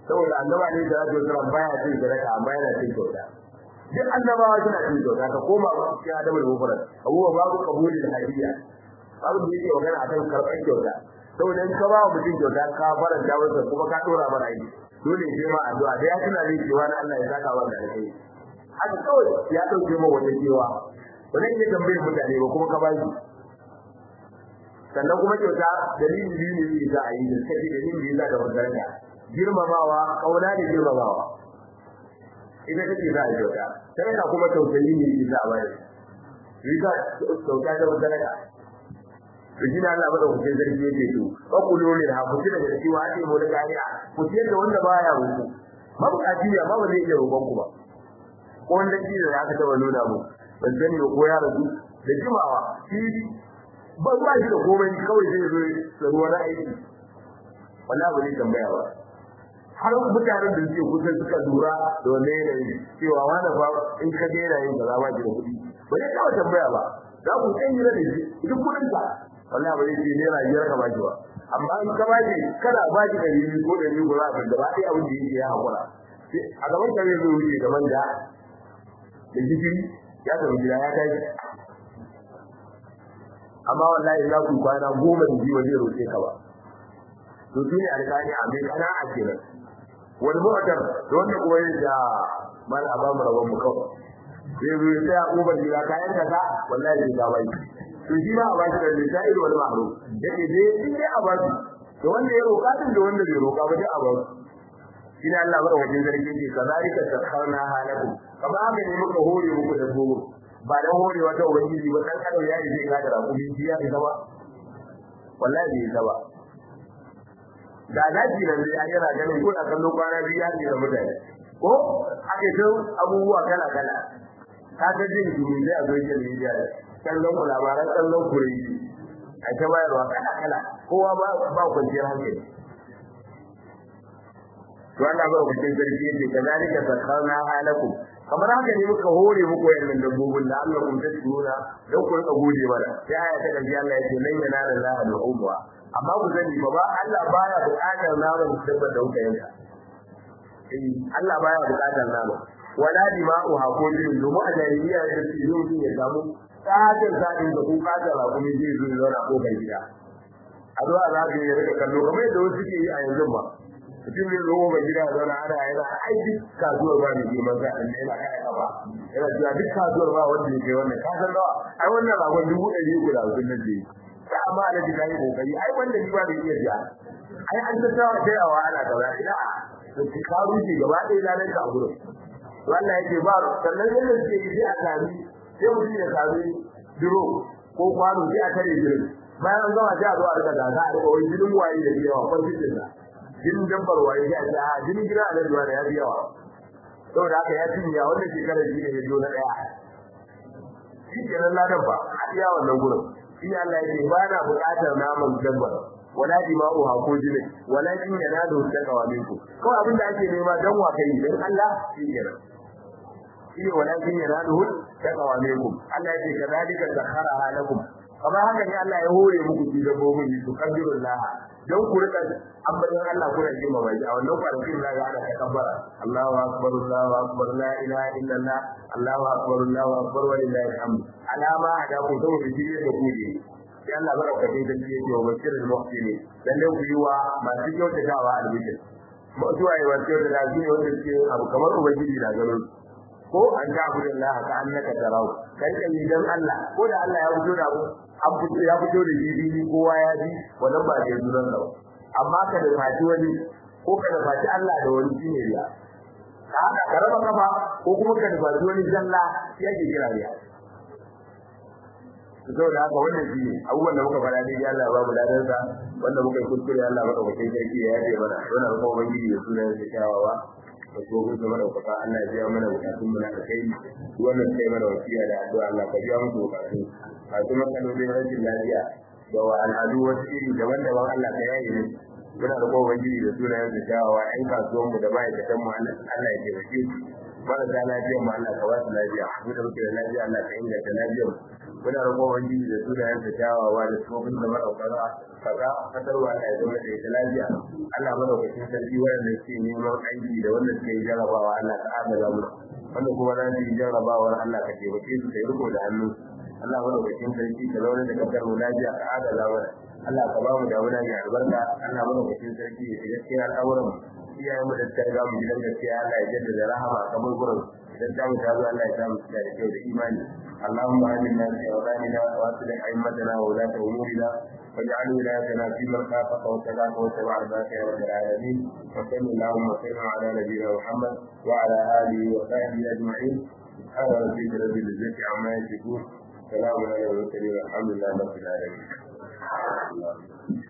saboda annaba ne da zai tsara baya cin sadaka amma yana cin kyauta duk annabawa suna cin kyauta ka koma ba cikin adabul mufrad abuwa babu kabuli da hadiya babu da yake magana akan karɓar kyauta saboda in ka ba wa mutum kyauta ka faranta masa kuma ka dora mana aiki dole sai ma addu'a da ya tuna ne cewa na Allah ya saka wa da alheri haka kawai ya dauke ma wata cewa ba zan iya tambayar mutane ba kuma ka ba shi sannan kuma kyauta dalilin biyu ne za a yi da suka ce dalilin da ya da magarga girmamawa kauna da girmamawa ita take za a yi kyauta sadaka kuma tausayi ne za a bayar riga kyauta da magarga to shi ne Allah bada ku sai zargi yake to ba ku lore da hakuci daga cewa ake mu da kariya ku ciyar da wanda baya roƙo mabukaci ya ma ba zai iya roƙon ku ba ko wanda shi da aka taba nuna mu ban sani ko ya rasu da jimawa shi ba ba shi da komai kawai zai zo da ruwa na aiki wallahi ba zai tambaya ba har mutanen da suke kusa suka lura da wannan yanayi cewa wani fa in ka ga yana yin kaza ba ki da kuɗi ba zai kawo tambaya ba za ku san yi da shi duk kuɗin ka wallahi ba zai ce naira biyar ka baki ba amma in ka baki kada ba ki ɗari biyu ko ɗari ko za ka gaba ɗaya abin da yake ya haƙura a gaban ka zai zo wuce da manja da gishiri ya tafi gida ya tashi amma wallahi za ku kwana goma da biyu zai roƙe ka ba to shi ne alƙali a mai kana a kenan wani mu'tar da wanda kuma ya da mal a bamu rabon mu kawai sai zo sai a ƙofar gida kayan ka wallahi zai ka bai to shi ma a ba shi da lisa'il wal ma'ruf yake dai in dai a ba shi to wanda ya roƙa din da wanda bai roƙa ba dai a ba shi shine Allah bada wajen zargi ce kazalika takharna halakum kama haka ne muka hore muku da gogo ba dan horewa ta ubangiji ba dan adam ya yi zai ga da kuma shi ya isa ba wallahi bai isa ba da daji nan dai yana ganin ko da kallo kwana biyu ya ce da mutane ko ake so abubuwa kala kala ka ga jin dumi da a social media kallon ku labaran kallon ku a ta bayarwa kala kala kowa ba ba kwanciyar hankali to Allah ba ku cikin sarki yake kazalika sakharna halakum kamar haka ne muka hore muku wayannan dabbobin da Allah kun tashkura dan ku rika gode mana sai aya ta kaji Allah yake lan yanala Allah al-umma amma ku sani ba ba Allah baya buƙatar naman dabba da kuka yanka eh Allah baya buƙatar naman wala dima'u hakodin domin a jahiliya da su yi mutum ya samu tsakin sa'in da kun kasa rakumi zai zo ya zauna ko bai gida a zuwa za ka yi rika kallo kamar yadda wasu ke yi a yanzu ba mutum zai zo ba gida zauna ana yana ai duk kasuwar ba ne girman sa ɗan yana kai kafa yana cewa duk kasuwar ba wanda ya kai wannan kasar nawa ai wannan ragon dubu ɗari uku da hamsin nan da ya amma ana ji kayi kokari ai wanda ni ba da iya biya ai an ta tawa tayawa ana kaza ina to ki ka rushe gaba ɗaya lalan ka a gurin wannan yake ba sannan yadda suke yi sai a sami sai mutum ya sami duro ko kwano sai a tare jirin bayan an gama sai a zo a rika gasa a rika wai jinin waye da yawa kwantitin sa jinin dabbar waye ya ce a jinin gida a lajuwa da ya fi yawa saboda haka ya cinya wannan shekarar shi ne ya zo na ɗaya shi kenan ladan fa a iya wannan gurin shi ne Allah ya ce ba na buƙatar naman dabbar wala dima'uha ko jini walakin yanadu taqwa minkum kawai abin da ake nema dan wa kai dan Allah shi kenan shi ne walakin yanadu taqwa minkum Allah ya ce kadalika sakhara lakum kamar haka ne Allah ya hore muku ji dabbobin su kabbirullah dan ku rika ambaton Allah kuna jima mai a wannan kwanakin da ga ana takabbara Allahu akbar Allahu akbar la ilaha illallah Allahu akbar Allahu akbar wa lillahi alhamd alama da ku zo da ji da ku ji sai Allah baraka dai da ji ce wa bashirul muhsinin dan ne ku yi wa masu kyautatawa albishir mutuwa yi wa kyautata shi ne wanda suke abu kamar ubangiji na ganin ko an ga abu da ka annaka tarau kai kai dan Allah ko da Allah ya fito da abu an fito ya fito da jibi kowa ya ji wannan ba da zuran ba amma ka da fati wani ko ka da fati Allah da wani shine riya haka ka raba kafa ko kuma ka da fati wani zalla ya ke kira riya saboda haka wannan shi ne abubuwan da muka faɗa ne ya Allah ba mu ladan sa wanda muka yi kuskure Allah maka bakin sarki ya yaje mana wannan kuma ubangiji da sunan sa kyawawa da tsohon da madaukaka Allah ya biya mana bukatun mu na kai wannan sai mana wasiya da addu'a Allah ka biya musu bukatun masu matsalolin rashin lafiya da wa al'adu wasu iri daban-daban Allah ka yaye mu muna da kowa gidi da sunayen da kyawawa ƴan kasuwan mu da ma'aikatan mu Allah ya taimake su marasa lafiya mu Allah ka ba su lafiya mu da muke da lafiya Allah ka inganta lafiyar mu muna roƙon ubangiji da sunayen da kyawawa da tsofin da madaukaka kaza fatarwa Allah ya zama da ita lafiya Allah madaukakin sarki wanda ke neman aiki da wanda suke yi jarabawa Allah ka adala mu wanda kuma za su yi jarabawar Allah ka taimake su kai riko da hannu Allah madaukakin sarki ka zaune da kasar mu lafiya ka adala mana Allah ka ba mu damuna mai albarka Allah madaukakin sarki ya shiga cikin al'amuran mu iyayen mu da ta riga mu gidan gaskiya Allah ya jaddada rahama kamar gurin idan ta mu ta zo Allah ya samu da kyau da imani اللهم آمنا في أوطاننا وأصلح أئمتنا وولاة أمورنا واجعل ولايتنا في من خافك واتقاك واتبع رضاك يا رب العالمين وصل اللهم وسلم على نبينا محمد وعلى آله وصحبه أجمعين سبحان ربك رب العزة عما يصفون سلام على المرسلين والحمد لله رب العالمين